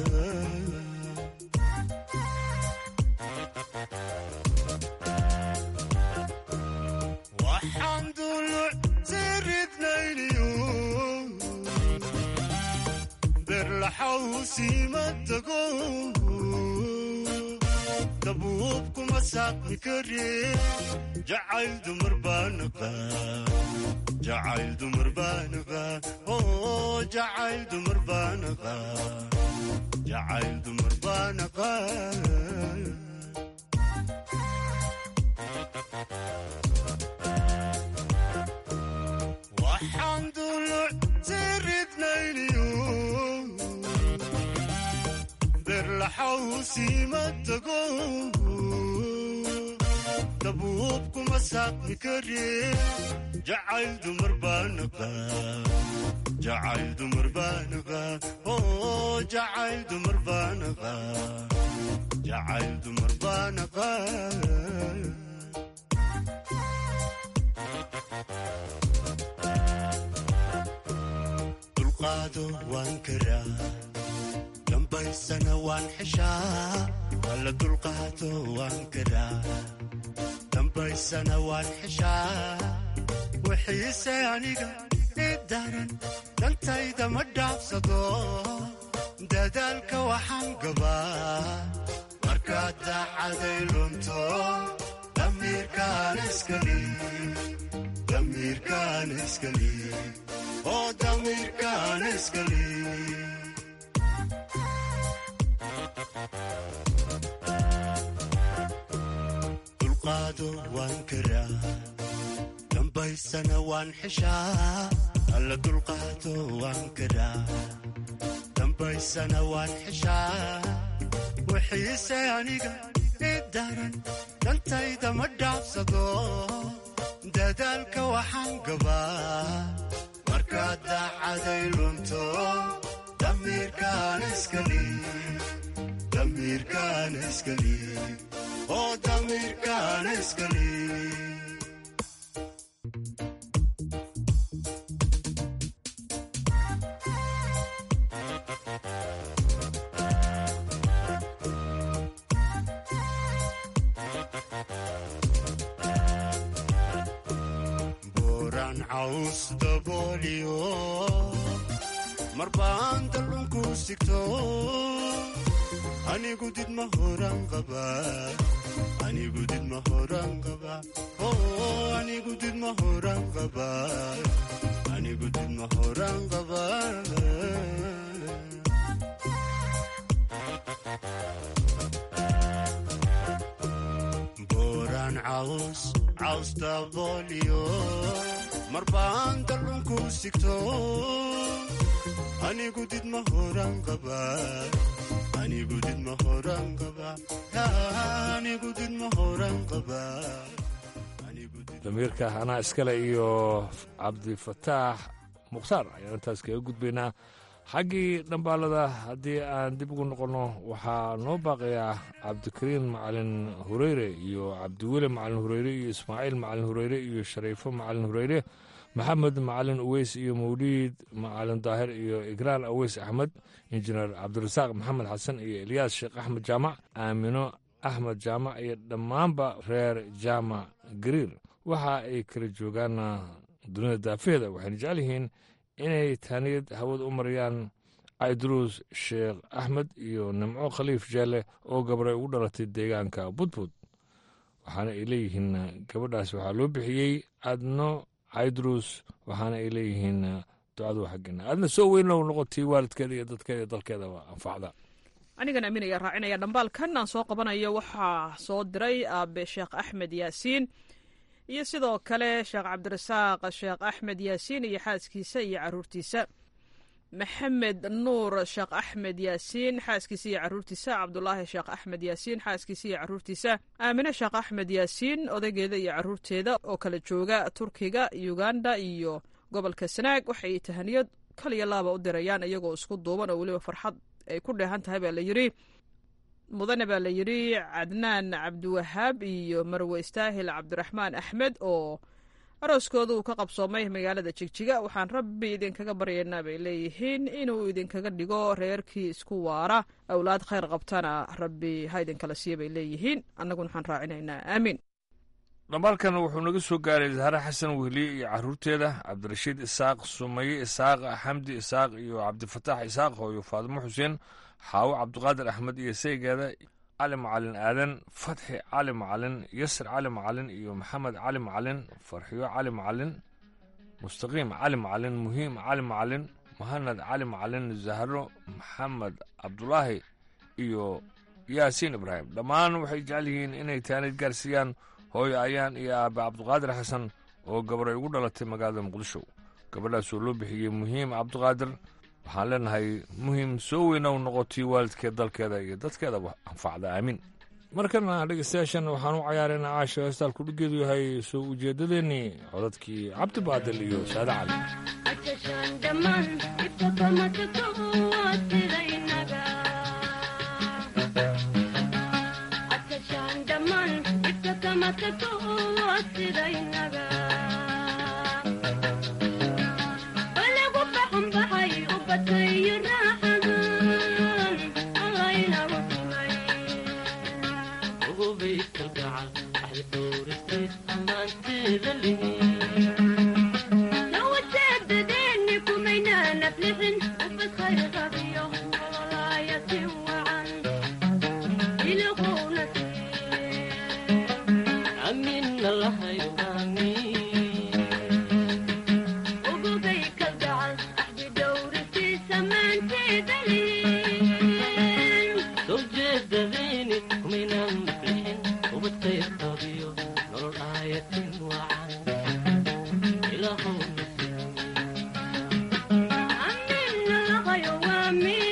waxaan duluc siridnayniyo berlaxawsiima tago dabuubkuma saaqmi kare jacayl dumar baanaqa jacayl dumar baanaqa oo jacayl dumar baanaqa jacayl dumar baanaqa waxaan duluc siridnayniyo berlaxawsiima tago dabuubkuma saaqmi kare jacayl dumar baanaqa jacayl dumar baanaqa oo jacayl dumar baanaqa jacayl dumar baanaqa dulqaado waan karaa dambaysana waan xeshaa walla dulqaado waan karaa dambaysana waan xeshaa wixiise aniga i daran dantayda ma dhaafsado dadaalka waxaan gabaa markaad daacaday lunto damiirkaan iskali damiirkaan iskali oo damiirkaan iskali dulqaado waan karaa dambaysana waan xeshaa alla dulqaado waan karaa dambaysana waan xeshaa wixiise aniga i daran dantayda ma dhaafsado dadaalka waxaan gabaa markaad daacaday lunto damiirkaan iskali damiirkaan iskali oo damiirkaan iskali caws dabooliyo marbaan dallunku sigto anigu did ma horan qaba anigu did ma horan qaba anigu did ma horan qaba anigu did ma horan qaba booraan caws caws dabooliyo marbaan dallunku sigto anigu did ma horan qaba anigu did ma horan qaba anigu did ma horan qaba damiirka anaa iskale iyo cabdifataax mukhtaar ayaan intaas kaga gudbaynaa xaggii dhambaalada haddii aan dib ugu noqonno waxaa noo baaqayaa cabdikariin macalin hureyre iyo cabdiweli macalin hureyre iyo ismaaciil macalin hureyre iyo shariifo macalin hureyre maxamed macalin uweys iyo mawliid macalin daahir iyo igraan aweys axmed injineer cabdirasaaq maxamed xasan iyo elyaas sheekh axmed jaamac aamino axmed jaamac iyo dhammaanba reer jaamac gariir waxa ay kala joogaan dunida daafaheeda waxayna jecel yihiin inay taaniyad hawada u marayaan cayduruus sheekh axmed iyo nimco khaliif jeelle oo gabray ugu dhalatay deegaanka budbud waxaana ay leeyihiin gabadhaas waxaa loo bixiyey adno caydruus waxaana ay leeyihiin ducadu xaggeena aadna soo weynlow noqotay waalidkeeda iyo dadkeeda iyo dalkeedaba anfacda anigan amiin ayaa raacinaya dhambaalkan aan soo qabanayo waxaa soo diray aabe sheekh axmed yaasiin iyo sidoo kale sheekh cabdirasaaq sheekh axmed yaasiin iyo xaaskiisa iyo caruurtiisa maxamed nuur sheekh axmed yaasiin xaaskiisa iyo caruurtiisa cabdulaahi sheekh axmed yaasiin xaaskiisa iyo caruurtiisa aamine sheekh axmed yaasiin odaygeeda iyo caruurteeda oo kala jooga turkiga uganda iyo gobolka sanaag waxay tahaniyad kaliya laaba u dirayaan iyagoo isku duuban oo weliba farxad ay ku dheehan tahay baa la yidhi mudane baa la yidhi cadnaan cabdiwahaab iyo marwe istaahil cabdiraxmaan axmed oo arooskooda uu ka qabsoomay magaalada jigjiga waxaan rabbi idinkaga baryaynaa bay leeyihiin inuu idinkaga dhigo reerkii isku waara awlaad khayr qabtana rabbi ha idinkala siiya bay leeyihiin annaguna waxaan raacinaynaa aamiin dhambaalkan wuxuu naga soo gaaray zahre xasan wehliye iyo caruurteeda cabdirashiid isaaq sumaye isaaq xamdi isaaq iyo cabdifataax isaaq hooyo faadimo xuseen xaawo cabdiqaadir axmed iyo saygeeda cali macalin aadan fatxi cali macalin yasir cali macalin iyo maxamed cali macalin farxiyo cali macalin mustaqiim cali macalin muhiim cali macalin muhanad cali macalin zahro maxamed cabdulaahi iyo yaasiin ibraahim dhammaan waxay jecel yihiin inay taanid gaarsiiyaan hooyo ayaan iyo aabe cabdiqaadir xasan oo gabray ugu dhalatay magaalada muqdisho gabadhaasoo loo bixiyey muhiim cabdiqaadir waxaan leenahay muhiim soo weyna u noqotay waalidkeed dalkeeda iyo dadkeedaba anfacda aamin markana dhegeystayaashan waxaan u cayaaraynaa caasha heestaalku dhigeedu yahay soo ujeedadeennii codadkii cabdi baadil iyo saade cali Amin.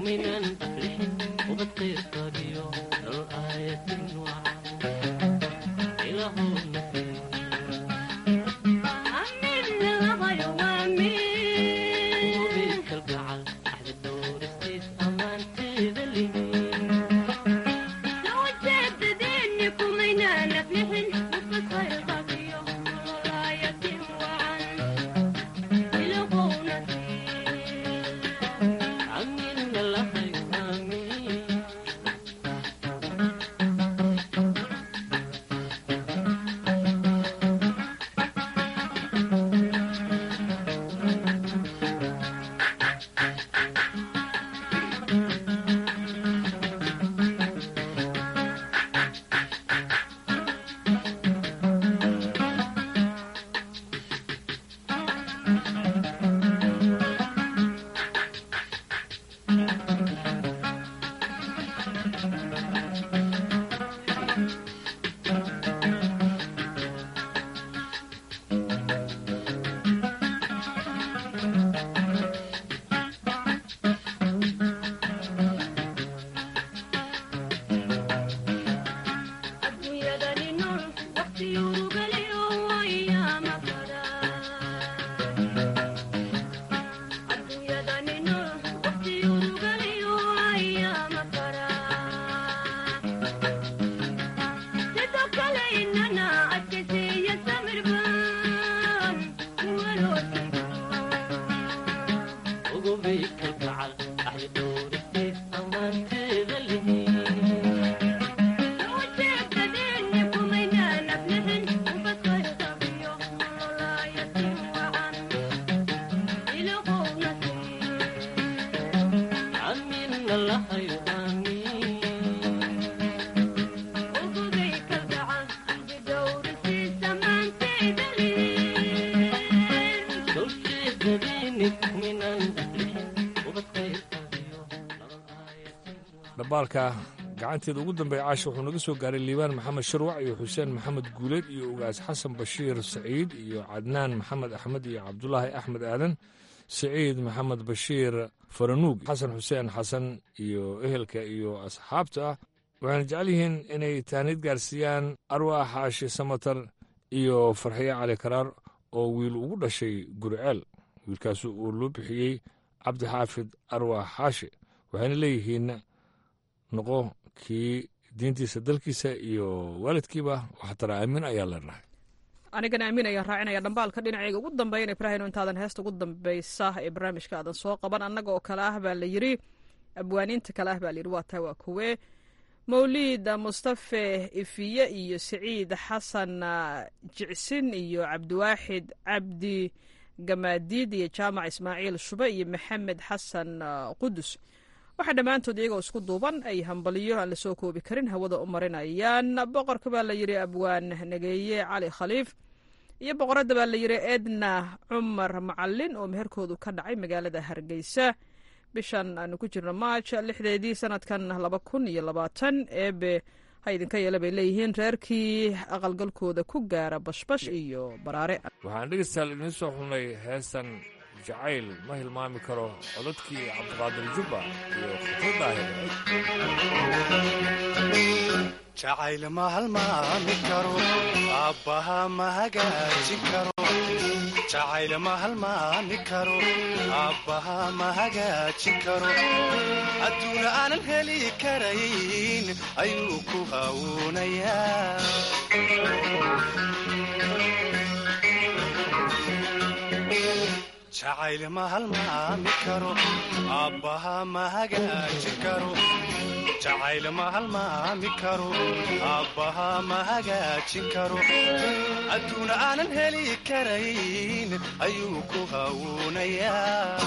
dhambaalka gacanteeda ugu dambeeya caasha wuxuu naga soo gaaray liibaan maxamed sharwac iyo xuseen maxamed guuleed iyo ugaas xasan bashiir saciid iyo cadnaan maxamed axmed iyo cabdulaahi axmed aadan saciid maxamed bashiir faranuug xasan xuseen xasan iyo ehelka iyo asxaabta ah waxayna jecel yihiin inay taaniid gaarsiiyaan arwaax xaashi samatar iyo farxiye cali karaar oo wiil ugu dhashay guriceel wiilkaas uu loo bixiyey cabdi xaafid arwaax xaashi waxayna leeyihiin noqo kii diintiisa dalkiisa iyo waalidkiiba waxtara aamin ayaa leenahay anigana aamin ayaan raacinaya dhambaalka dhinacayga ugu dambeyn ibraahim intaadan heesta ugu dambeysa ee barnaamijka aadan soo qaban annaga oo kale ah baa la yiri abwaaniinta kale ah baa layidhi waa tahay waa kuwe mawliid mustafe ifiye iyo siciid xasan jicsin iyo cabdiwaaxid cabdi gamaadiid iyo jaamac ismaaciil shube iyo maxamed xasan qudus waxaa dhammaantood iyagoo isku duuban ay hambaliyo aan lasoo koobi karin hawada u marinayaan boqorka baa la yidhi abwaan nageeye cali khaliif iyo boqoradda baa la yidhi edna cumar macalin oo meherkoodu ka dhacay magaalada hargeysa bishan aanu ku jirno maaj lixdeedii sanadkan laba kun iyo labaatan eebe ha idinka yeela bay leeyihiin reerkii aqalgalkooda ku gaara bashbash iyo baraare waxaan dhegeystayaal idiin soo xulnay heestan jacayl ma hilmaami karo codadkii cabdiqaadir jubba iyo jacayl ma halmaami karo aabbaha ma hagaajin karo jacayl ma halmaami karo aabbaha ma hagaajin karo adduuna aanan heli karayn ayuu ku hawuunayaa jacayl ma halmaami karo aabbaha ma hagaajin karo jacayl ma halmaami karo aabbaha ma hagaajin karo adduuna aanan heli karayn ayuu ku hawuunayaa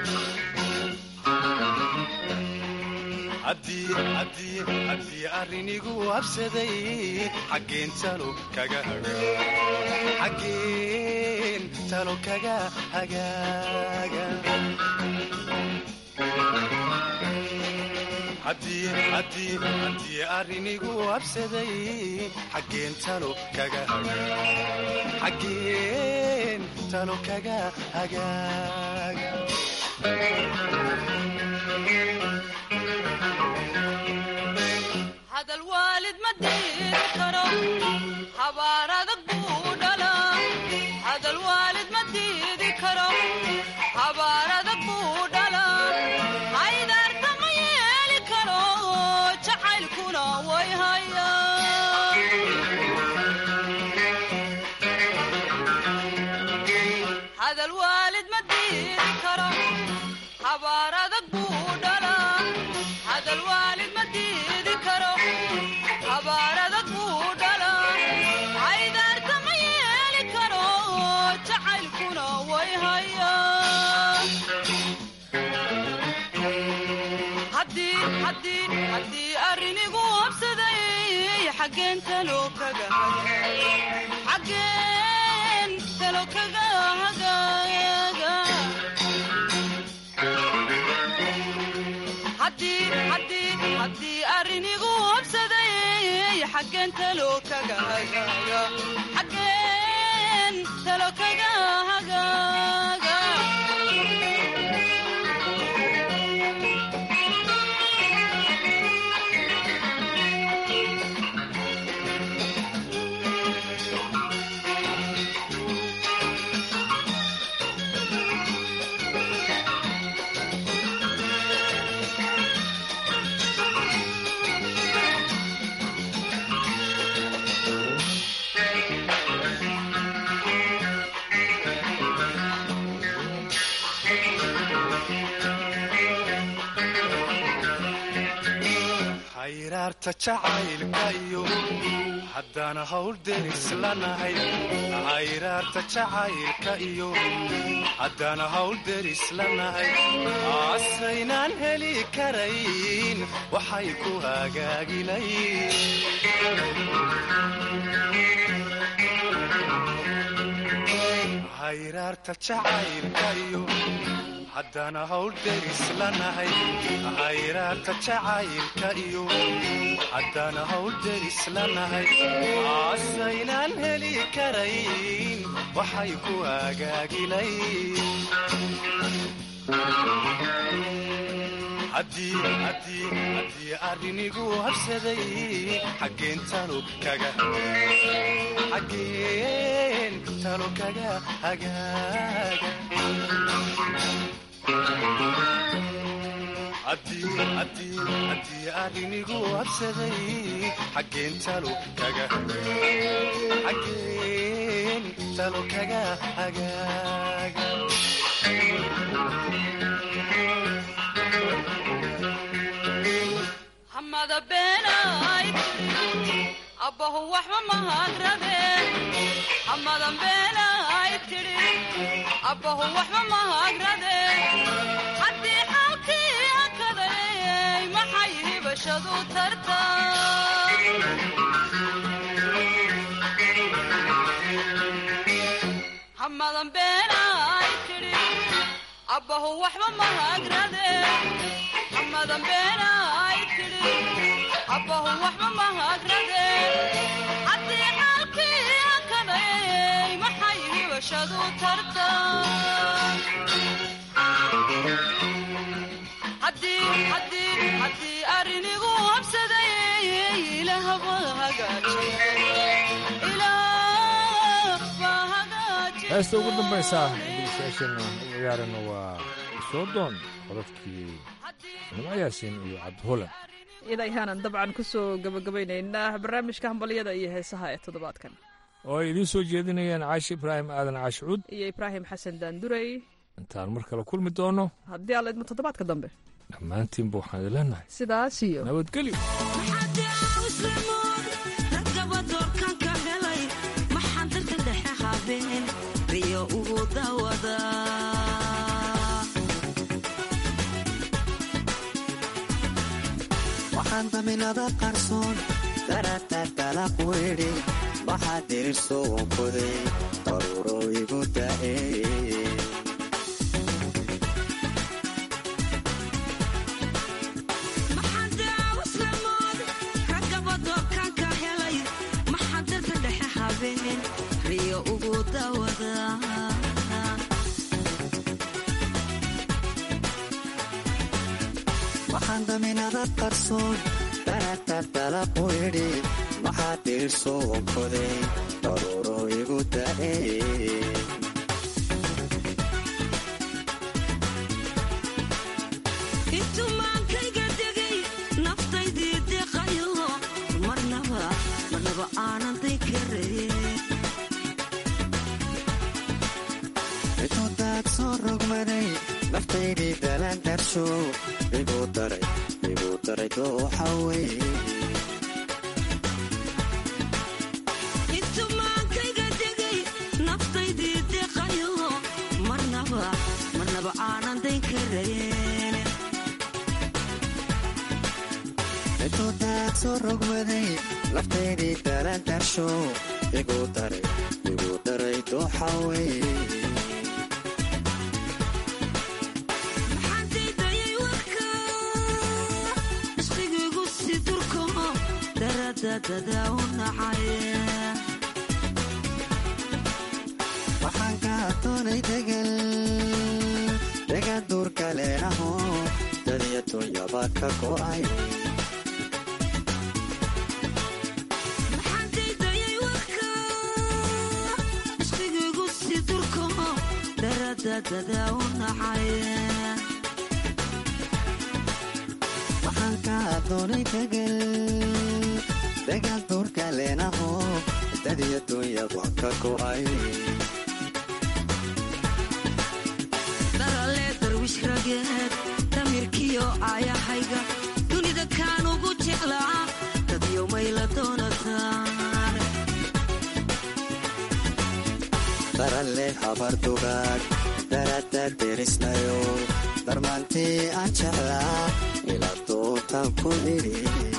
haddii arrinigu habsaday xaggeen talo kaga xaggeen talo kaga hagaaga haddii arrinigu habsaday xaggeen talo kaga xaggeen talo kaga hagaaga habaar adag buu dhalaa hadal waalid ma diidi karo habaar adag buu dhalaa haydaarta ma yeeli karo jacaylkuna way hayahaddii arrinigu habsaday xaggeen talo kaga xaggeen talo kaga hagaaga haddii arrinigu habsaday xaggeen talo kaga hagaaga xaggeen talo kaga hagaaga hayraarta jacaylka iyo haddaan hawl deris lanahay hayraarta jacaylka iyo haddaan hawl deris lanahay asaynaan heli karayn waxay ku hagaagilayn hayraarta jacaylka iyo haddaan hawl deris lanahay hayraarta jacaylka iyo haddaan hawl deris lanahay asaynaan heli karayn waxay ku hagaagilayn arrinigu habsaday xaggeen talo kaga xaggeen talo kaga hagaaga haddii arrinigu habsaday xaggeen talo kaga xaggeen talo kaga hagaaga hamada beenay abbahu waxba mahagrade hamadan beenay tidhi abbahu waxba mahagrade haddii xaalkii akaday maxay hibashadu tarta hamadan beenay tidhi abbahu waxba mahagrade hamadan beenay tidhi abbahu waxba mahagrade haddii xaalkii akaday maxay hibashadu tarta haddii arrinigu habsaday ilaahba heesta ugu dambaysa dhegeystayaasheenna u ciyaarana waa soo doon codadkii nimco yaasiin iyo cabdiholan idayaanan dabcan ku soo gabagabaynaynaa barnaamijka hambalyada iyo heesaha ee toddobaadkan oo ay idiin soo jeedinayaan caashi ibraahim aadan caashicuud iyo ibraahim xasan daandurey intaan mar kale kulmi doono haddii alla idmo toddobaadka dambe dhammaantiinba waxaan idin leenahay sidaas iyo nabadgelyo waxaan daminada qarsoon daratar dalaq weydhe waxaa dirirso wankoday daruuro igu da'e waxaan daminada qarsoon daratar dalaq weydhe waxaa dirirso wankoday daruuro igu da'e intumaankayga degay naftaydii deqayo marnaba marnaba aanan daykaraye cidoodaad soo rogmaday naftaydii naftaydii dalandarsho igu daray igu daray dooxa wey intumaankayga degay naftaydii deqayo marnaba marnaba aanan dayn karayn intuu daad soo rogmaday naftaydii dalandarsho igu daray igu daray dooxa wey maxaantaydayay warka ishqigaygu si durko daradadada u nacay waxaan ka doonay degal degan duurka leenaho dadiya dunyaba ka go'ay maxaantaydayay warka ishqigaygu si durko daradadada u nacay waxaan ka doonay degal degan duurka leenaho dadiya dunyaba ka go'ay daralee darwish rageed damirkiyo aayahayga dunida kaan ugu jeclaa dadyo mayla doonataan daralle habar dugaag darada derisnayo darmaantii aan jeclaa ila dootaan ku idhi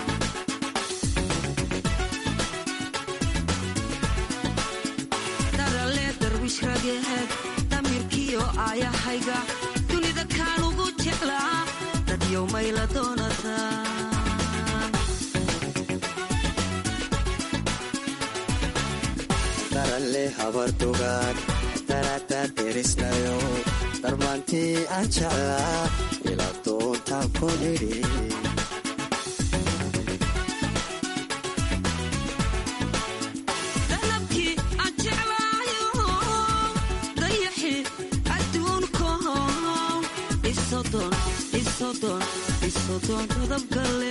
daralee darwish rageed damirkiyo aayahayga dunida kaan ugu jeclaa dadyo mayla doonataan daralle habar dugaag darada derisnayo darmaantii aan jeclaa ila dootaan ku idhi dalabkii aan jeclaayo dayaxi adduunko isodon isodon isodon dadabgale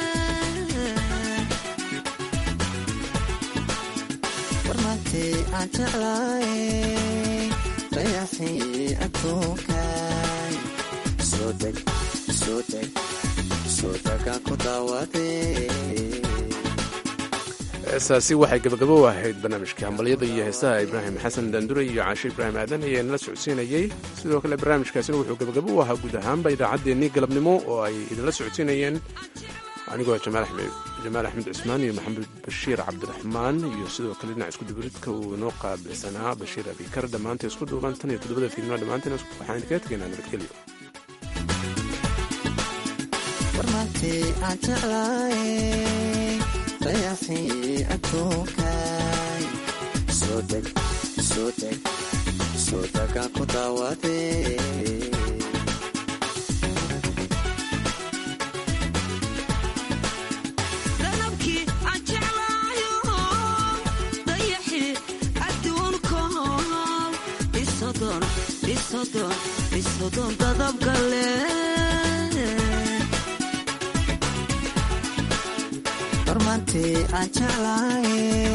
darmaantii aan jeclaay dayaxii adduunkay soo deg soo deg soo degaan ku daawadee heesaasi waxay gabagabo u ahayd barnaamijka hambalyada iyo heesaha ibraahim xasan daanduray iyo caashe ibraahim aadan ayaa nala socodsiinayey sidoo kale barnaamijkaasina wuxuu gabagabo u ahaa guud ahaanba idaacaddeenii galabnimo oo ay idinla socodsiinayeen anigoo jamaal axmed cusmaan iyo maxamed bashiir cabdiraxmaan iyo sidoo kale dhinac iskudubaridka uu inoo qaabilsanaa bashiir abikar dhammaanta isku duuban tan iyo toddobada fiidnimo dhammaanteen waxaan idinkaga tegaynaa nabadgelyo warmaantii aan jeclaay dayaxii adduunkay soo deg soo deg soo degaan ku daawadee dalabkii aan jeclaayo dayaxi adduunko isodon isodon isodon dadabgale warmaantii aan jeclaay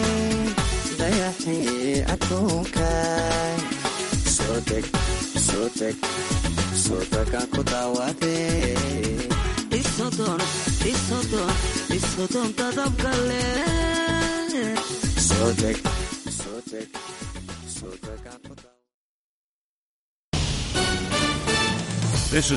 dayaxii adduunkay soo deg soo deg soo degaan ku daawadee isodon isodon isodon dadabgale soo deg soo deg soo degaan ku This is